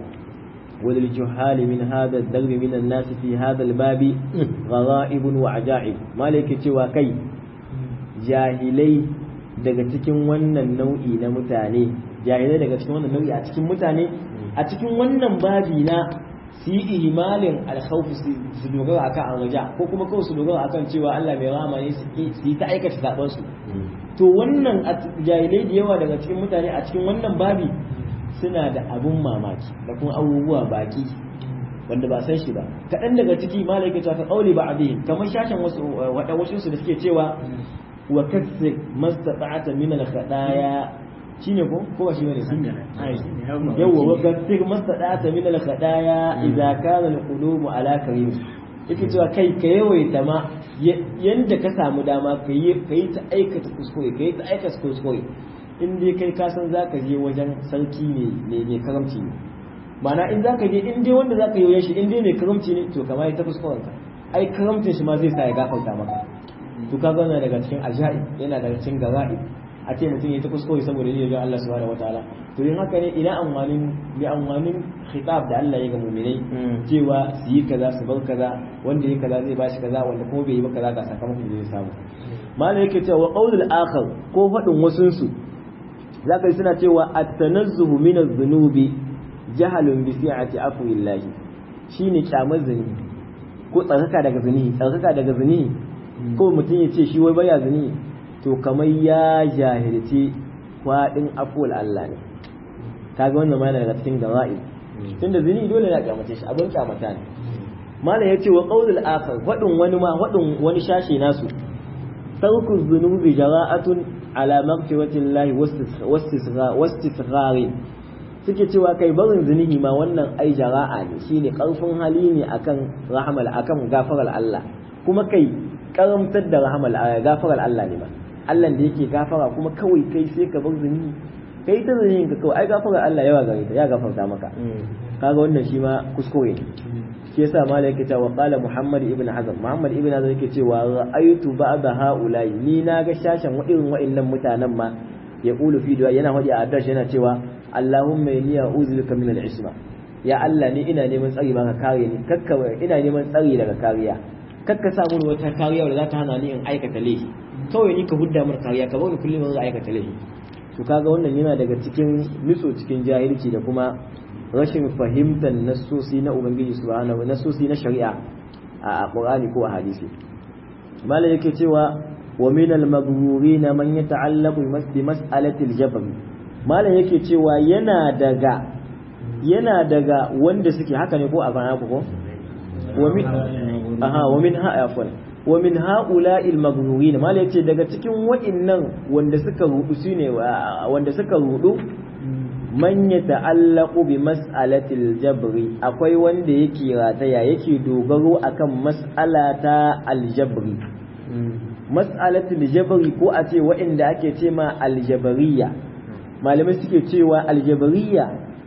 وللجهال من هذا الدرب من الناس في هذا الباب غرائب وعجائب مالك cewa kai jahilai daga cikin wannan nau'i na mutane jahilai daga cikin wannan nau'i a cikin mutane a cikin wannan babi na su yi ihimalin alkhawfi su dogara akan arraja ko kuma kawai su dogara akan cewa Allah mai rahama ne su yi ta aikata saban su to wannan jahilai da yawa daga cikin mutane a cikin wannan babi suna da abun mamaki da kuma abubuwa baki wanda ba san shi ba kaɗan daga ciki malaika ta ka ƙauli ba abin kamar shashin wasu waɗa wasu su da suke cewa wa kasir mastata'ata min al-khadaya shine ko ko ba shi bane sun yawa wa kasir mastata'ata min al-khadaya idza kana al-qulubu ala karim yake cewa kai ka yawaita ma yanda ka samu dama ka yi ta aikata kuskure ka yi ta aikata kuskure in dai kai ka san zaka je wajen sarki ne ne karamci ne ma'ana in zaka je in dai wanda zaka yi shi in dai mai karamci ne to kamar ta kuskuren ka ai karamcin shi ma zai sa ya gafarta maka to ka gana daga cikin ajaib yana daga cikin gara'i a ce mutum ya ta kuskure saboda ne ga Allah subhanahu wataala to yin haka ne ina amfanin bi amfanin khitab da Allah ya ga mu'minai cewa su yi kaza su bar kaza wanda ya kaza zai bashi kaza wanda kuma bai yi ba kaza ga sakamakon da zai samu malai yake cewa qaulul akhar ko fadin wasun su zaka yi suna cewa at-tanazzuhu min adh-dhunubi jahalun bi fi'ati afwillahi shine kyamar zini ko tsarkaka daga zini tsarkaka daga zini ko mutum ya ce shi wai baya zini to kamar ya jahilci kwadin afwal Allah ne kaga wannan ma yana daga cikin gawa'i tunda zini dole na kyamace shi abin kyamata ne malam yace wa qaulul akhar wadin wani ma wadin wani shashi nasu tarku dhunubi jara'atun ala maghfiratillahi wastisghari suke cewa kai barin zunubi ma wannan ai jara'a ne shine karfin hali ne akan rahmal akan gafarar Allah kuma kai karamtar da rahmal gafarar Allah ne ba Allah da yake gafara kuma kawai kai sai ka bar zunubi kai ta zunubin ka kawai ai gafarar Allah yawa gare ta ya gafarta maka kaga wannan shi ma kuskure ne shi yasa malai yake cewa qala Muhammad ibn Hazm Muhammad ibn Hazm yake cewa ra'aytu ba'da haula'i ni na ga shashan irin wa'annan mutanen ma ya qulu fi du'a yana hadi a adash yana cewa Allahumma inni a'udhu bika min al-isma ya Allah ni ina neman tsari ba ka kare ni kakka ina neman tsari daga kariya kakka sa mun wata kariya da za ta hana ni in aikata laifi kawai ni ka hudda mun kariya ka bani kullum zan aikata laifi to kaga wannan yana daga cikin nutso cikin jahilci da kuma rashin fahimtar nassosi na ubangiji subhanahu nassosi na shari'a a qur'ani ko a hadisi malai yake cewa wa min al-maghrurin man yata'allaqu bi mas'alati al-jabr malai yake cewa yana daga yana daga wanda suke haka ne ko a bana ko wa min aha wa min ha afwan wa min ha'ula'i al-maghrurin malai yace daga cikin wa'innan wanda suka rudu sune wanda suka rudu man ya ta'allaku bi mas'alatil jabri akwai wanda yake rataya yake dogaro akan mas'ala ta aljabri mas'alatul jabri ko a ce waɗanda ake ce ma aljabariya malamai suke cewa aljabariya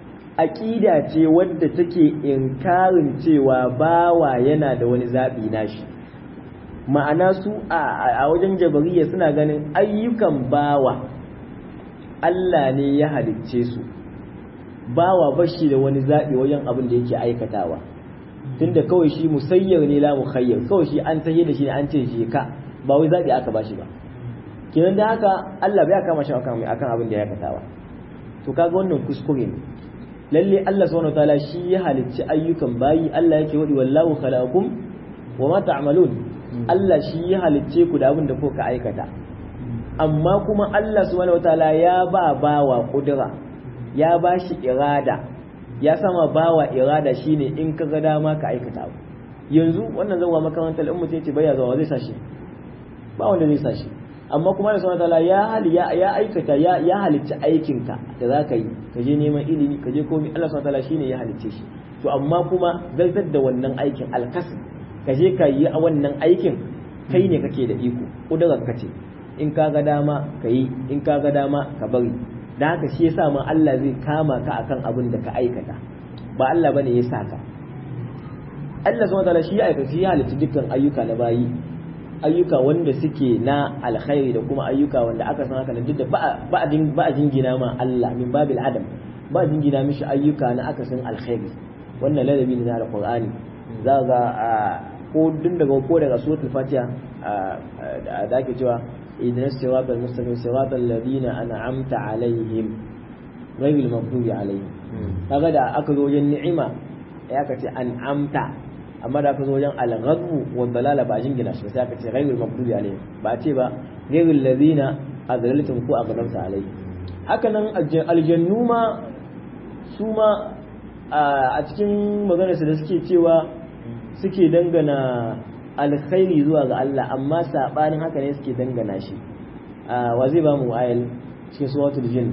aqida ce wadda take inkarin cewa bawa yana da wani zabi nashi ma'ana su a wajen jabariya suna ganin ayyukan bawa Allah ne ya halicce su bawa bashi da wani zaɓi wajen abin da yake aikatawa tunda kawai shi musayyar ne la mukhayyar kawai shi an tahe da shi an ce shi ka ba wai zaɓi aka bashi ba kenan da haka Allah bai kama shi akan akan abin da ya aikatawa to kaga wannan kuskure ne lalle Allah subhanahu wataala shi ya halicci ayyukan bayi Allah yake wadi wallahu khalaqakum wa ma ta'malun Allah shi ya halicce ku da abin da kuka aikata amma kuma Allah subhanahu wataala ya ba bawa kudura ya ba shi irada ya sama bawa irada shine in ka ga dama ka aikata abu yanzu wannan zan wa makarantar in mutum ce baya zuwa zai sashi ba wanda zai sashi amma kuma da subhanahu wataala ya hali ya ya aikata ya ya halicci aikin ka da zaka yi ka je neman ilimi ka je komai Allah subhanahu wataala shine ya halicce shi to amma kuma zartar da wannan aikin alkasb ka je ka yi a wannan aikin kai ne kake da iko kudurar ka ce in ka ga dama ka yi in ka ga dama ka bari da haka shi yasa ma Allah zai kama ka akan abin da ka aikata ba Allah bane ya sa ka Allah subhanahu wataala shi ya aikata shi ya halitta dukkan ayyuka na bayi ayyuka wanda suke na alkhairi da kuma ayyuka wanda aka san haka duk da ba a ba a jingina ma Allah min babil adam ba a jingina mishi ayyuka na aka san alkhairi wannan ladabi ne na alqur'ani za ga ko dun daga ko daga suratul fatiha da ake cewa idan siratal mustaqim siratal ladina an'amta alaihim ghayril maghdubi alaihim kaga da aka zo wajen ni'ima ya aka ce an'amta amma da aka zo wajen al-ghadbu wa dalala ba jingina shi sai aka ce ghayril maghdubi alaihim ba a ce ba ghayril ladina azlaltum ko aghdabta alaihim haka nan aljannu ma su ma a cikin maganarsa da suke cewa suke dangana alkhairi zuwa ga Allah amma sabanin haka ne suke dangana shi wa zai ba mu ayal cikin suratul jin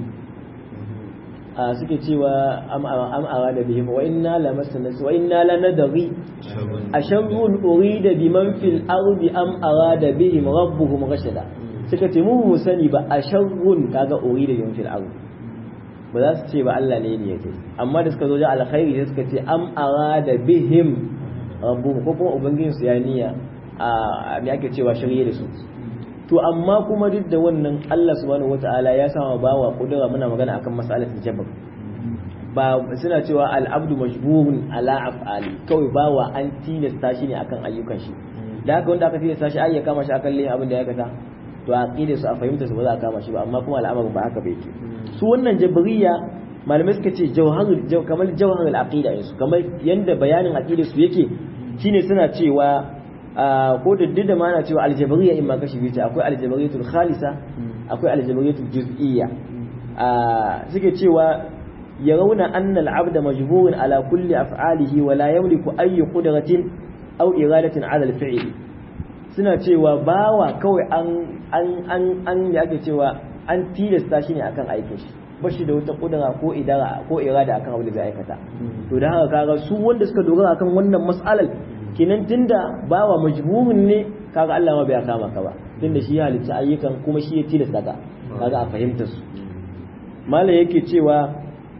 suke cewa am ara da bihim wa inna la masana wa inna la nadri asharrun urida biman fil ardi am arada bihim rabbuhum rashada suka ce mu mu sani ba asharrun kaga urida biman fil ardi ba za su ce ba Allah ne ne yake amma da suka zo da alkhairi sai suka ce am arada bihim rabbuhum ko kuma ubangijin su ya niyya a me ake cewa shirye da su to amma kuma duk da wannan Allah subhanahu wataala ya sama bawa kudura muna magana akan mas'alatul jabr ba suna cewa al-abdu majburun ala af'ali kawai bawa an tilasta shi ne akan ayyukan shi da haka wanda aka tilasta shi ai ya kama shi akan layin abin da ya aikata to a aqida su a fahimta su ba za a kama shi ba amma kuma al'amarin ba haka bai ke su wannan jabriya malamai suka ce jawharul kamar jawharul aqida su kamar yanda bayanin aqida su yake shine suna cewa ko da duk da mana cewa aljabriya in ma kashi biyu akwai aljabariyatul khalisa akwai aljabariyatul juz'iyya suke cewa yarawna anna al-abda majburun ala kulli af'alihi wa la yamliku ayyi qudratin aw iradatin ala al-fi'l suna cewa bawa kawai an an an an yake cewa an tilasta shi ne akan aikin shi ba shi da wata kudura ko idara ko irada akan abin da zai aikata to da haka kaga su wanda suka dogara akan wannan mas'alar kinan tunda bawa majbuhun ne kaga Allah ma bai kama ka ba tunda shi ya halitta ayyukan kuma shi ya tilasta ka kaga a fahimtar su malam yake cewa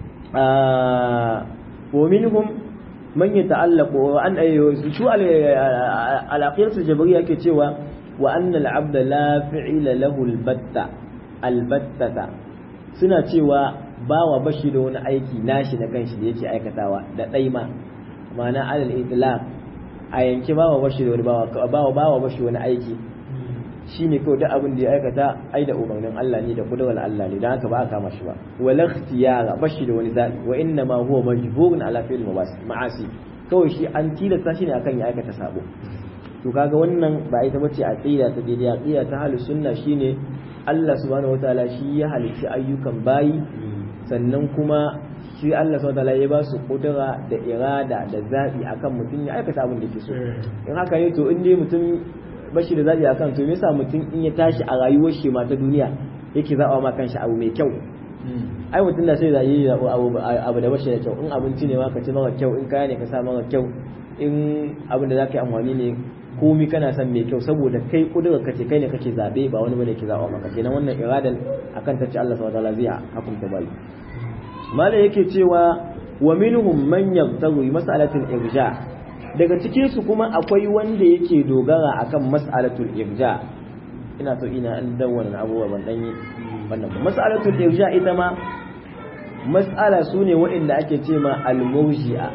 wa minhum man yata'allaqu wa an shu al-aqidatu jabriyya yake cewa wa anna al-'abda la fi'ila lahu al-batta al-battata suna cewa bawa bashi da wani aiki nashi na kanshi da yake aikatawa da daima ma'ana alal itlaq a yanki bawa bashi da wani bawa bawa bawa bashi wani aiki shine kawai duk abin da ya aikata ai da umarnin Allah ne da kudurar Allah ne dan haka ba a kama shi ba wala ikhtiyara bashi da wani zabi wa inna ma huwa majburun ala fi'l ma'asi kawai shi an tilasta shi ne akan ya aikata sabo to kaga wannan ba ita bace aqida ta daidai aqida ta halus sunna shine Allah subhanahu wataala shi ya halicci ayyukan bayi sannan kuma shi Allah subhanahu wataala ya ba su kudura da irada da zabi akan mutum ya aikata abin da yake so in haka ne to in dai mutum bashi da zabi akan to me yasa mutum in ya tashi a rayuwar shi ma ta duniya yake zaba ma kanshi abu mai kyau ai mutum da sai da yi abu abu da bashi da kyau in abinci ne ma ka ci mara kyau in kaya ne ka sa mara kyau in abin da zaka yi amfani ne komi kana son mai kyau saboda kai kudurar ka ce kai ne kake zabe ba wani bane ke zaba maka kenan wannan iradan akan ta ce Allah subhanahu wataala zai hukunta bai malai yake cewa wa minhum man yabtaghi mas'alatul irja daga cikin su kuma akwai wanda yake dogara akan mas'alatul irja ina so ina an dawwana abubuwa ban dan yi wannan mas'alatul irja ita ma mas'ala sune waɗanda ake ce ma al-murji'a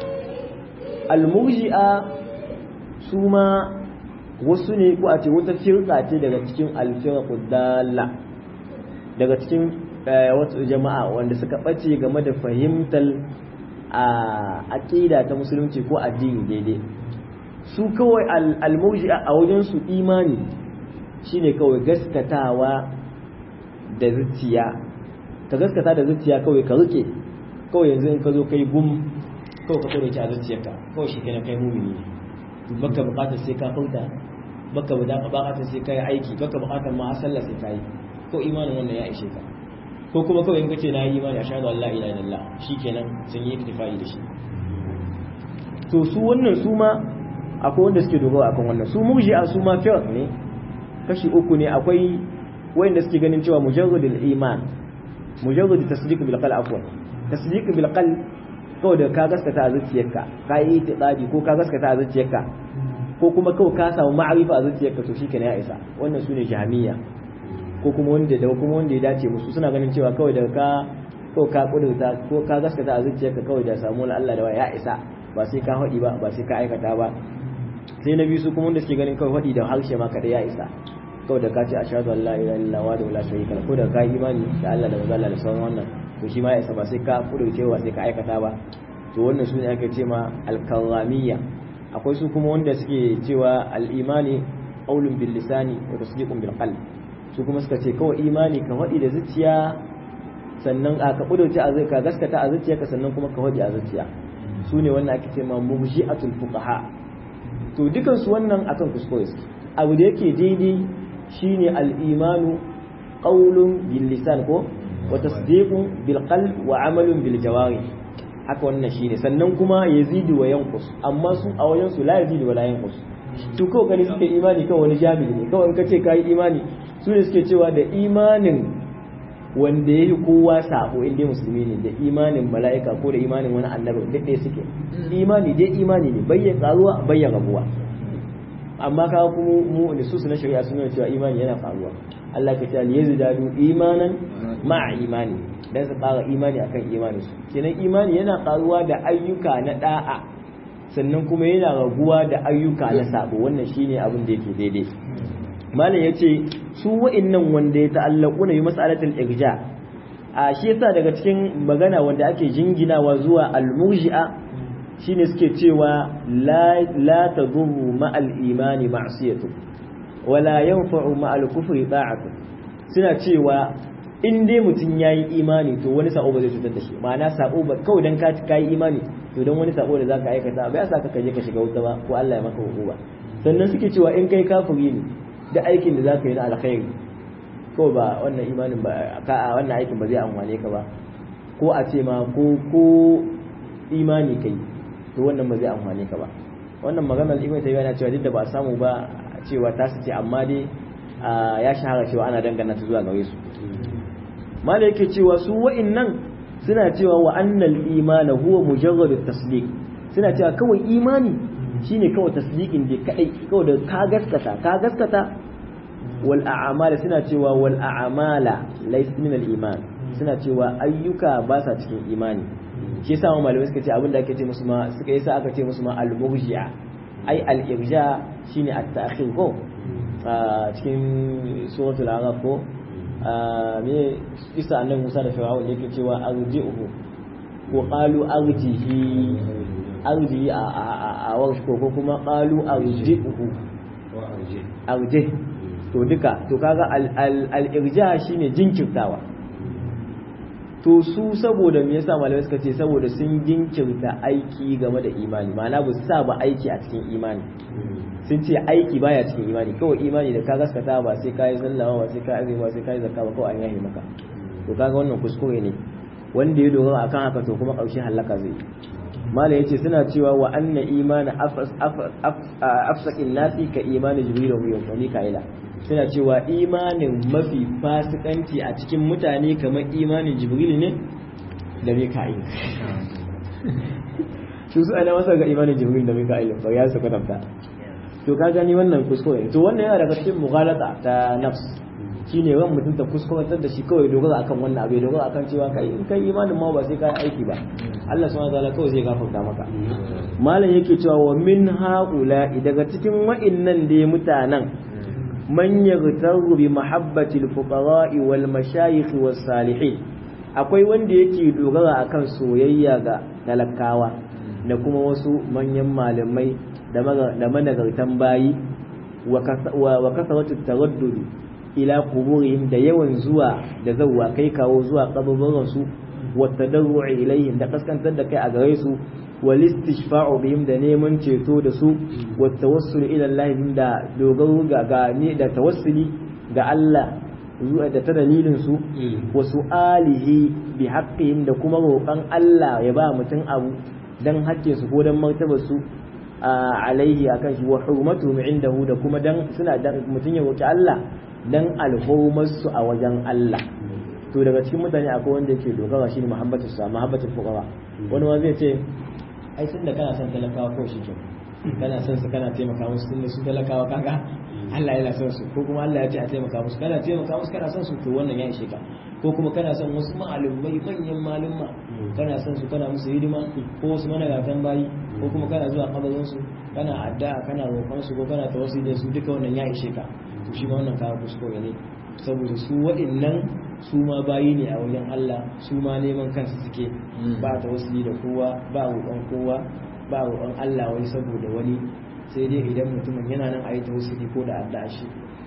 al-murji'a su ma wasu ne ko a ce wata firka ce daga cikin alfirqu dalla daga cikin wata jama'a wanda suka bace game da fahimtar a aqida ta musulunci ko addini daidai su kawai almurji'a a wajen su imani shine kawai gaskatawa da zuciya ka gaskata da zuciya kawai ka rike kawai yanzu in ka zo kai gum kawai ka tsoro a zuciyarka kawai shi kenan kai mumini ne baka bukatar sai ka furta baka bukatar sai ka yi aiki baka bukatar ma sallah sai ka yi ko imanin wannan ya ishe ka ko kuma kawai in kace na yi imani ashhadu an la ilaha illallah shikenan sun yi iktifai da shi to su wannan su ma akwai wanda suke dogara akan wannan su murji'a su ma fiqh ne kashi uku ne akwai wanda suke ganin cewa mujarradul iman mujarrad tasdiq bil qalb afwan tasdiq bil qalb kawai da ka gaskata a zuciyarka ka yi itiqadi ko ka gaskata a zuciyarka ko kuma kawai ka samu ma'arifa a zuciyarka to shikenan ya isa wannan sune jami'a ko kuma wanda da kuma wanda ya dace musu suna ganin cewa kawai da ka ko ka kudurta ko ka gaskata a zuciyarka kawai da samu na Allah da ya isa ba sai ka haɗi ba ba sai ka aikata ba sai na biyu su kuma wanda suke ganin kawai haɗi da harshe ma kada ya isa kawai da ka ce ashhadu an la ilaha illallah wa la sharika lahu ko da ka imani da Allah da manzo Allah da sauran wannan to shi ma ya ba sai ka kudurce ba sai ka aikata ba to wannan su ne ake ce ma alkaramiyya akwai su kuma wanda suke cewa al'imani qaulun bil lisani wa tasdiqun bil qalb su kuma suka ce kawai imani ka faɗi da zuciya sannan a ka kudurce a zai ka gaskata a zuciyarka sannan kuma ka faɗi a zuciya su ne wannan ake ce ma mubshi'atul fuqaha to dukan su wannan akan kuskure suke abu da yake daidai shine al-imanu qaulun bil lisan ko wa tasdiqun bil qalb wa amalun bil jawari haka wannan shine sannan kuma yazidu wa yanqus amma su a wajen su la yazidu wa la yanqus to kawai gani suke imani kawai wani jami'i ne kawai in ka ce kai imani su ne suke cewa da imanin wanda ya yi kowa sabo inda musulmi ne da imanin mala'ika ko da imanin wani annabi duk ɗaya suke imani dai imani ne bayyan karuwa bayyan rabuwa amma ka kuma mu da su na shari'a sun nuna cewa imani yana faruwa Allah ka ce yazidadu imanan ma'a imani dan su ƙara imani akan imani su kenan imani yana karuwa da ayyuka na da'a sannan kuma yana raguwa da ayyuka na sabo wannan shine abin da yake daidai malam yace su wa'annan wanda ya ta'allaku na yi mas'alatul irja a shi yasa daga cikin magana wanda ake jinginawa zuwa al-murji'a shine suke cewa la la tadurru ma'al imani ma'siyatu wala yanfa'u ma'al kufri ta'atu suna cewa in dai mutum yayi imani to wani sabo ba zai cutar da shi ma'ana sabo ba kawai dan ka kai imani to dan wani sabo da zaka aikata ba ya sa ka kaje ka shiga wuta ba ko Allah ya maka hukuma sannan suke cewa in kai kafiri ne da aikin da zaka yi na alkhairi ko ba wannan imanin ba ka wannan aikin ba zai amfane ka ba ko a ce ma ko ko imani kai to wannan ba zai amfane ka ba wannan maganar ibn tayyiba yana cewa duk da ba a samu ba cewa ta ce amma dai ya shahara cewa ana dangana ta zuwa gare su mala yake cewa su wa'annan suna cewa wa annal imana huwa mujarrad tasdiq suna cewa kawai imani shine kawai tasdiqin da kadai kawai da ka gaskata ka gaskata wal a'mala suna cewa wal a'mala laysa min al iman suna cewa ayyuka ba sa cikin imani shi yasa malamai suka ce abinda ake ce musu ma suka yasa aka ce musu ma al murji'a ai al irja shine at ta'khir ko cikin suratul araf ko me isa annabi Musa da Fir'aun yake cewa arji'uhu ko qalu arjihi arji a warsh ko kuma qalu arji'uhu arji to duka to kaga al-irja shine jinkirtawa to su saboda me yasa malamai suka ce saboda sun jinkirta aiki game da imani ma'ana ba su sa ba aiki a cikin imani sun ce aiki baya cikin imani kawai imani da ka gaskata ba sai ka yi sallama ba sai ka yi ba sai ka yi zakka ba kawai an yahi maka to kaga wannan kuskure ne wanda ya dogara akan haka to kuma ƙarshe halaka zai mala yace suna cewa wa anna imana afsaqin nasi ka imani jibril wa mika'ila suna cewa imanin mafi fasikanci a cikin mutane kamar imanin jibril ne da mika'il su su ana masa ga imanin jibril da mika'il ba ya su kwatanta to ka gani wannan kuskure to wannan yana daga cikin mughalata ta nafs shine ran mutum ta kuskurantar da shi kawai dogara akan wannan abu dogara akan cewa kai in kai imanin ma ba sai kai aiki ba Allah subhanahu wataala kawai zai gafarta maka malam yake cewa wa min haula daga cikin wa'innan da mutanen man yaghtaru bi mahabbati al-fuqara'i wal mashayikh was salihin akwai wanda yake dogara akan soyayya ga talakawa da kuma wasu manyan malamai da managartan bayi wa kasaratu taraddud ila quburihim da yawan zuwa da zawwa kai kawo zuwa kaburburan su wa tadarru'i ilayhim da kaskantar da kai a gare su wal istishfa'u bihim da neman ceto da su wa tawassul ila Allah da dogaro ga gani da tawassuli ga Allah zuwa da ta dalilin su wa su'alihi bi haqqihim da kuma roƙon Allah ya ba mutum abu dan haƙƙin su ko dan martabar su alaihi akan shi wa hurmatuhum indahu da kuma dan suna dan mutun ya roki Allah dan alhurmar su a wajen Allah to daga cikin mutane akwai wanda yake dogara shine muhabbatu sa muhabbatu fuqara wani ma zai ce ai tun da kana son talakawa ko shi ke kana son su kana taimaka musu tun da su talakawa kaga Allah yana son su ko kuma Allah ya ce a taimaka musu kana taimaka musu kana son su to wannan ya ishe ka ko kuma kana son wasu ma'alumai manyan malumma kana son su kana musu hidima ko wasu managatan bayi ko kuma kana zuwa kabarin su kana addu'a kana roƙon su ko kana tawassuli da su duka wannan ya ishe ka to shi ma wannan kawo kuskure ne saboda su waɗannan su ma bayi ne a wajen Allah su ma neman kansu suke ba ta wasu da kowa ba roƙon kowa ba roƙon Allah wani saboda wani sai dai idan mutumin yana nan a yi ta wasu ko da addu'a shi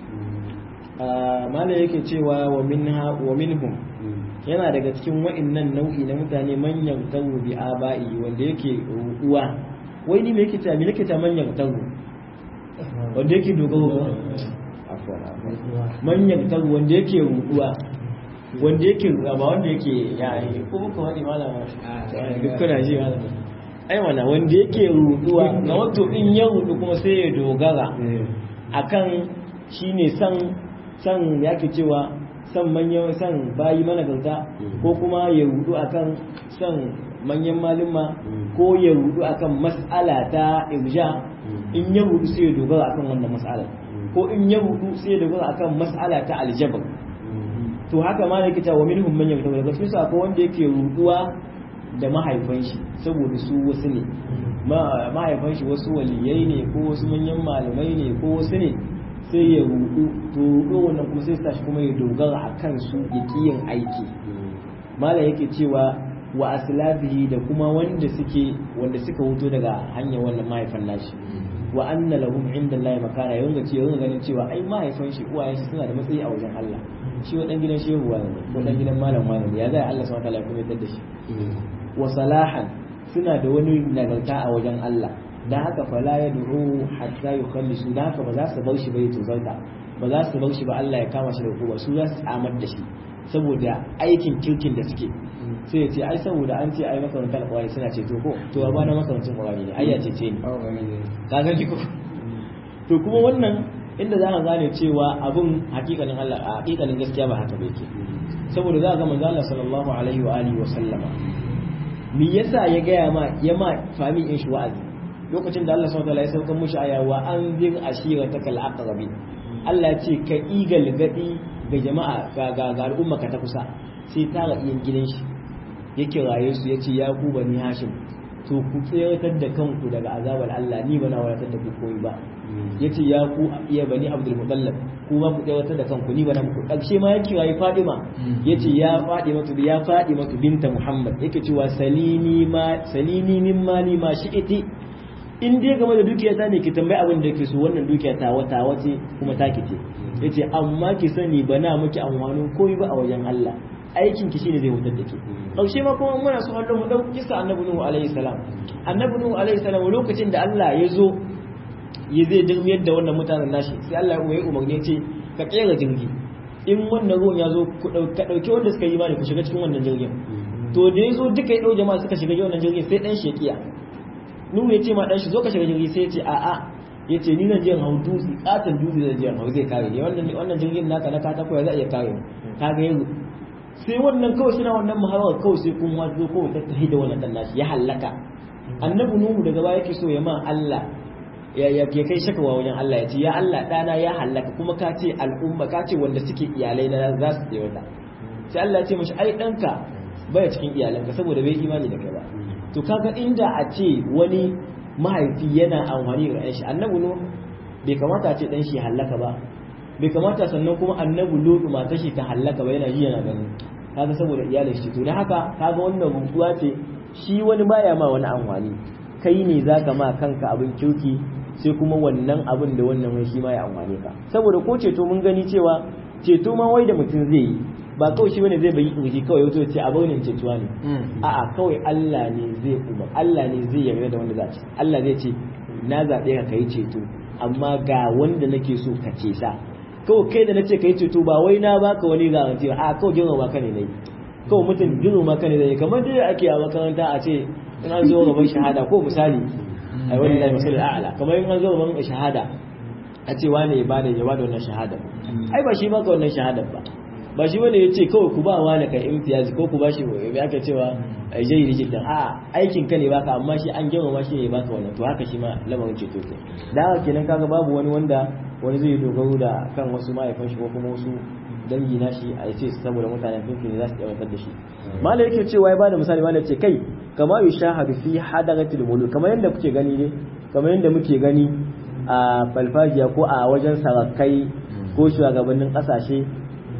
malam yake cewa wa minha wa minhum yana daga cikin wa'annan nau'i na mutane manyan tawu bi aba'i wanda yake ruwa wai ni me yake ta me yake ta manyan tawu wanda yake dogaro ba afwan afwan manyan tawu wanda yake ruwa wanda yake ruwa ba wanda yake yayi ko muka wani malama duk kuna ji malama ai wana wanda yake ruduwa ga wato in ya rudu kuma sai ya dogara akan shine san san yake cewa san manyan san bayi mana gauta ko kuma ya rudu akan san manyan malama ko ya rudu akan mas'ala ta irja in ya rudu sai ya dogara akan wannan mas'alar ko in ya rudu sai ya dogara akan mas'ala ta aljabar to haka ma yake cewa minhum man yamtawa daga cikin su akwai wanda yake ruduwa da mahaifan shi saboda su wasu ne mahaifan shi wasu waliyai ne ko wasu manyan malamai ne ko wasu ne sai ya rudu to rudu wannan kuma sai tashi kuma ya dogara a kan su ya kiyin aiki mala yake cewa wa aslafihi da kuma wanda suke wanda suka huto daga hanyar wannan mahaifan nashi wa anna lahum inda Allah makana yanga ce yanga ganin cewa ai mahaifan shi uwayen shi suna da matsayi a wajen Allah shi wa dan gidan shehu wa ne ko dan gidan malam wani ne ya zai Allah subhanahu wa ta'ala ya kuma da shi wa salahan suna da wani nagarta a wajen Allah dan haka fala ya du'u hatta yukhallisu dan haka ba za su bar shi ba ya tozarta ba za su bar shi ba Allah ya kama shi da hukuma su za su amar da shi saboda aikin kirkin da suke sai ya ce ai saboda an ce ai makarantar alƙawari suna ceto ko to ba na makarancin alƙawari ne ai ya cece ni ka ga ki ko to kuma wannan inda za ka gane cewa abun hakikanin Allah a hakikanin gaskiya ba haka ba yake saboda za ka ga manzo Allah sallallahu alaihi wa alihi wa sallama me yasa ya gaya ma ya ma fami in shi wa'azi lokacin da Allah subhanahu wa ta'ala ya sauka mushi aya wa anzir ashiratakal aqrabin Allah ya ce ka igal gadi ga jama'a ga ga al'umma ka ta kusa sai tara iyan gidan shi ya kiraye su ya ce ya ku bani hashim to ku tseratar da kanku daga azabar Allah ni bana wadatar da ku koyi ba ya ce ya ku iya bani abdul mutallab ku ba ku tseratar da kanku ni bana muku ƙarshe ma ya kiraye fadima ya ce ya faɗi matu ya faɗi matu binta muhammad yake cewa salini ma salini min mali ma shi'iti in dai game da dukiyata ne ki tambayi abin da ke so wannan dukiya ta wata wace kuma ta ce yace amma ki sani bana miki amfanin koyi ba a wajen Allah aikin ki shine zai hutar da ke kaushe ma kuma muna so Allah mu dauki kisa annabi nuhu alaihi salam annabi nuhu alaihi salam lokacin da Allah ya zo ya zai dirmiyar da wannan mutanen nashi sai Allah ya umarni ce ka kera jirgi in wannan ruwan ya zo ka dauki wanda suka yi imani ku shiga cikin wannan jirgin to da ya zo duka ya dau jama'a suka shiga wannan jirgin sai dan shekiya nuhu ya ce ma dan shi zo ka shiga jirgi sai ya ce a'a ya ce ni zan je hau dutse katon dutse zan je hau zai kare ne wannan jirgin naka na katako ya za a iya kare ka ga yanzu sai wannan kawai suna wannan muhawar kawai sai kuma zo kawai ta tahi da wannan nashi ya hallaka annabi nuhu daga baya yake so ya ma Allah ya ya kai shakawa wajen Allah ya ce ya Allah dana ya hallaka kuma ka ce al'umma ka ce wanda suke iyalai na za su tsaye wata sai Allah ya ce mashi ai danka baya cikin iyalanka saboda bai imani da kai ba to kaga inda a ce wani mahaifi yana amfani da shi annabi nuhu bai kamata a ce dan shi hallaka ba bai kamata sannan kuma annabi lutu matar shi ta hallaka ba yana ji yana gani kaga saboda iyalin shi to dan haka kaga wannan rubutuwa ce shi wani baya ma wani amfani kai ne zaka ma kanka abin kirki sai kuma wannan abin da wannan wai shi ma ya amfane ka saboda ko ceto mun gani cewa ceto ma wai da mutum zai yi ba kawai shi bane zai bayi kirji kawai yato ce a baunin cetuwa ne a'a kawai Allah ne zai umar Allah ne zai yarda da wanda za ci Allah zai ce na zaɓe ka kai ceto amma ga wanda nake so ka ce sa kawai kai da na ce ka yi ceto ba wai na baka wani garanti ba a kawai girma maka ne nayi kawai mutum girma maka ne nayi kamar dai ake a makaranta a ce in an zo gaban shahada ko misali ai wani da misali a'ala kamar in an zo gaban shahada a ce wane ya bada ya bada wannan shahada ai ba shi baka wannan shahada ba ba shi bane yace kawai ku ba wani kai imtiyazi ko ku bashi me aka cewa jayi jiddan a aikin ka ne baka amma shi an girma shi ne baka wannan to haka shi ma lamarin ceto ke da haka kenan kaga babu wani wanda wani zai dogaro da kan wasu mahaifan shi ko kuma wasu dangi na shi a yace saboda mutanen kinki ne za su tabbatar da shi malai yake cewa ya bada misali malai ce kai kama yushahadu fi hadaratil muluk kamar yadda kuke gani ne kamar yadda muke gani a falfajiya ko a wajen sarakai ko shugabannin kasashe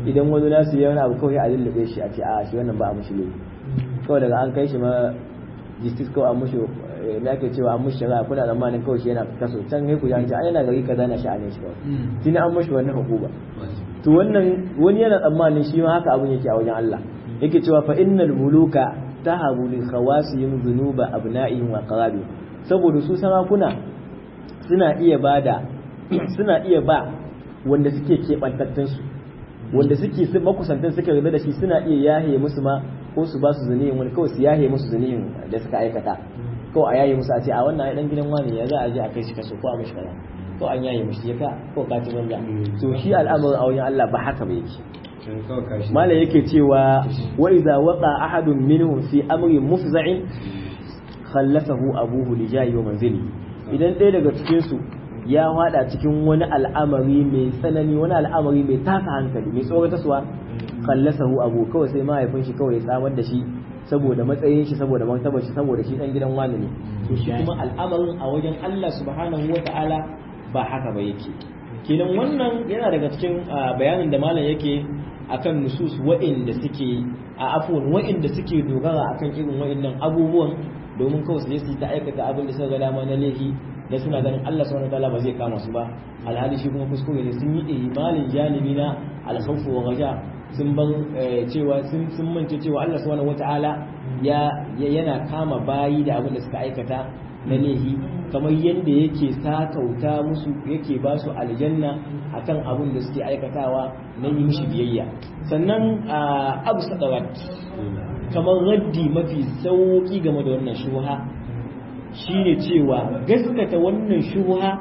idan wani nasu ya wani abu kawai a lullube shi a ce a shi wannan ba a mushi laifi kawai daga an kai shi ma justice kawai an mushi me ake cewa an mushi shari'a kuna tsammanin kawai shi yana kaso can sai ku ji an ce ai yana gari kaza na sha'anin shi kawai tuni an mushi wannan hukuma to wannan wani yana tsammanin shi ma haka abun yake a wajen Allah yake cewa fa innal muluka tahabu li khawasihim dhunuba abna'ihim wa qarabihim saboda su sarakuna suna iya bada suna iya ba wanda suke keɓantattun su wanda suke su makusantan suke rabe da shi suna iya yahe musu ma ko su ba su zanihin wani kawai su yahe musu zanihin da suka aikata ko a yaye musu a ce a wannan ai dan gidan wani ya za a je a kai shi kaso ko a mishi kaza ko an yaye mishi ya ka ko ka ci banza to shi al'amarin a wajen Allah ba haka ba yake malam yake cewa wa idza waqa ahadun minhum fi amrin mufza'in khallafahu abuhu li jayi wa manzili idan ɗaya daga cikin su ya hada cikin wani al'amari mai tsanani wani al'amari mai taka hankali mai tsoratarwa khallasahu abu kawai sai mahaifin shi kawai ya tsamar da shi saboda matsayin shi saboda martabar shi saboda shi dan gidan wani ne to shi kuma al'amarin a wajen Allah subhanahu wata'ala ba haka ba yake kenan wannan yana daga cikin bayanin da malam yake akan nusus wa'inda suke a afwan wa'inda suke dogara akan irin wa'innan abubuwan domin kawai su je su ta aikata abin da suka ga dama na laifi da suna ganin Allah subhanahu wataala ba zai kama su ba alhali shi kuma kuskure ne sun yi imalin janibi na alkhawfu wa raja sun ban cewa sun sun mance cewa Allah subhanahu wataala ya yana kama bayi da abin da suka aikata na laifi kamar yadda yake sakauta musu yake ba su aljanna akan abin da suke aikatawa na yi mishi biyayya sannan abu sadawat kamar raddi mafi sauki game da wannan shuha shine cewa gaskata wannan shuha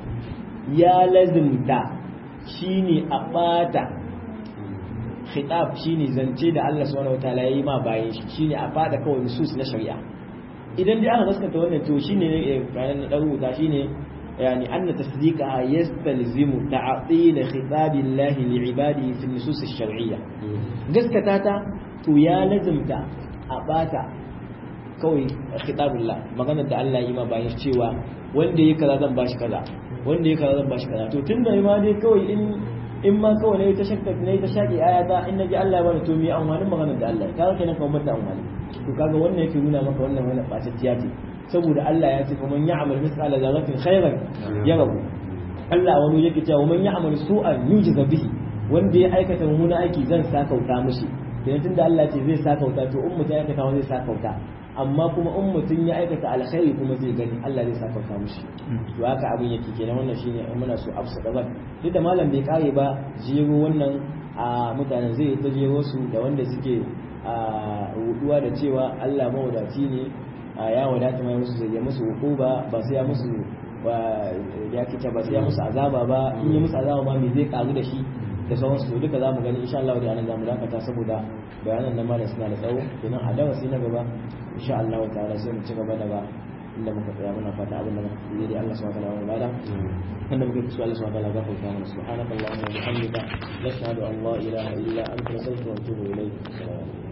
ya lazimta shine a bata khitab shine zance da Allah subhanahu wataala yayi ma bayan shi shine a fada kawai nusus na shari'a idan dai aka gaskata wannan to shine ne kayan na dan rubuta shine yani anna tasdiqaha yastalzimu ta'til khitabillahi li'ibadihi fi nusus ash-shar'iyya gaskata ta to ya lazimta a bata kawai khitabullah maganar da Allah yi ma bayan cewa wanda yake kaza zan bashi kaza wanda yake kaza zan bashi kaza to tunda ma dai kawai in in ma kawai nayi ta shakka nayi ta shaki ayata in naji Allah ya bani to me amfanin maganar da Allah kaga kenan kuma mata amfani to kaga wannan yake nuna maka wannan wannan bacacciya ce saboda Allah ya ce fa man ya'mal mithqala dharratin khairan yarahu Allah wani yake cewa man ya'mal su'an yujza bihi wanda ya aikata mummuna aiki zan sakauta mishi kenan tunda Allah ce zai sakauta to in mutum ya aikata wani zai sakauta amma kuma in mutum ya aikata alkhairi kuma zai gani Allah zai sakauta mishi to haka abin yake kenan wannan shine in muna so afsa gaban duk da malam bai kare ba jero wannan a mutanen zai ta jero su da wanda suke a ruduwa da cewa Allah mawadaci ne ya wadata mai musu zai musu hukuba ba sai ya musu ya kita ba sai ya musu azaba ba in ya musu azaba ba me zai karu da shi da sauransu to duka zamu gani insha Allah da anan zamu dakata saboda bayanan da malam suna da tsawo kenan a dawa sai na gaba insha Allah ta'ala sai mu ci gaba daga inda muka tsaya muna fata abin da muka yi Allah subhanahu wa ta'ala bada wanda muka ci Allah subhanahu wa ta'ala gafarta mana subhanakallahumma wa bihamdika nashhadu an la ilaha illa anta nastaghfiruka wa natubu ilayk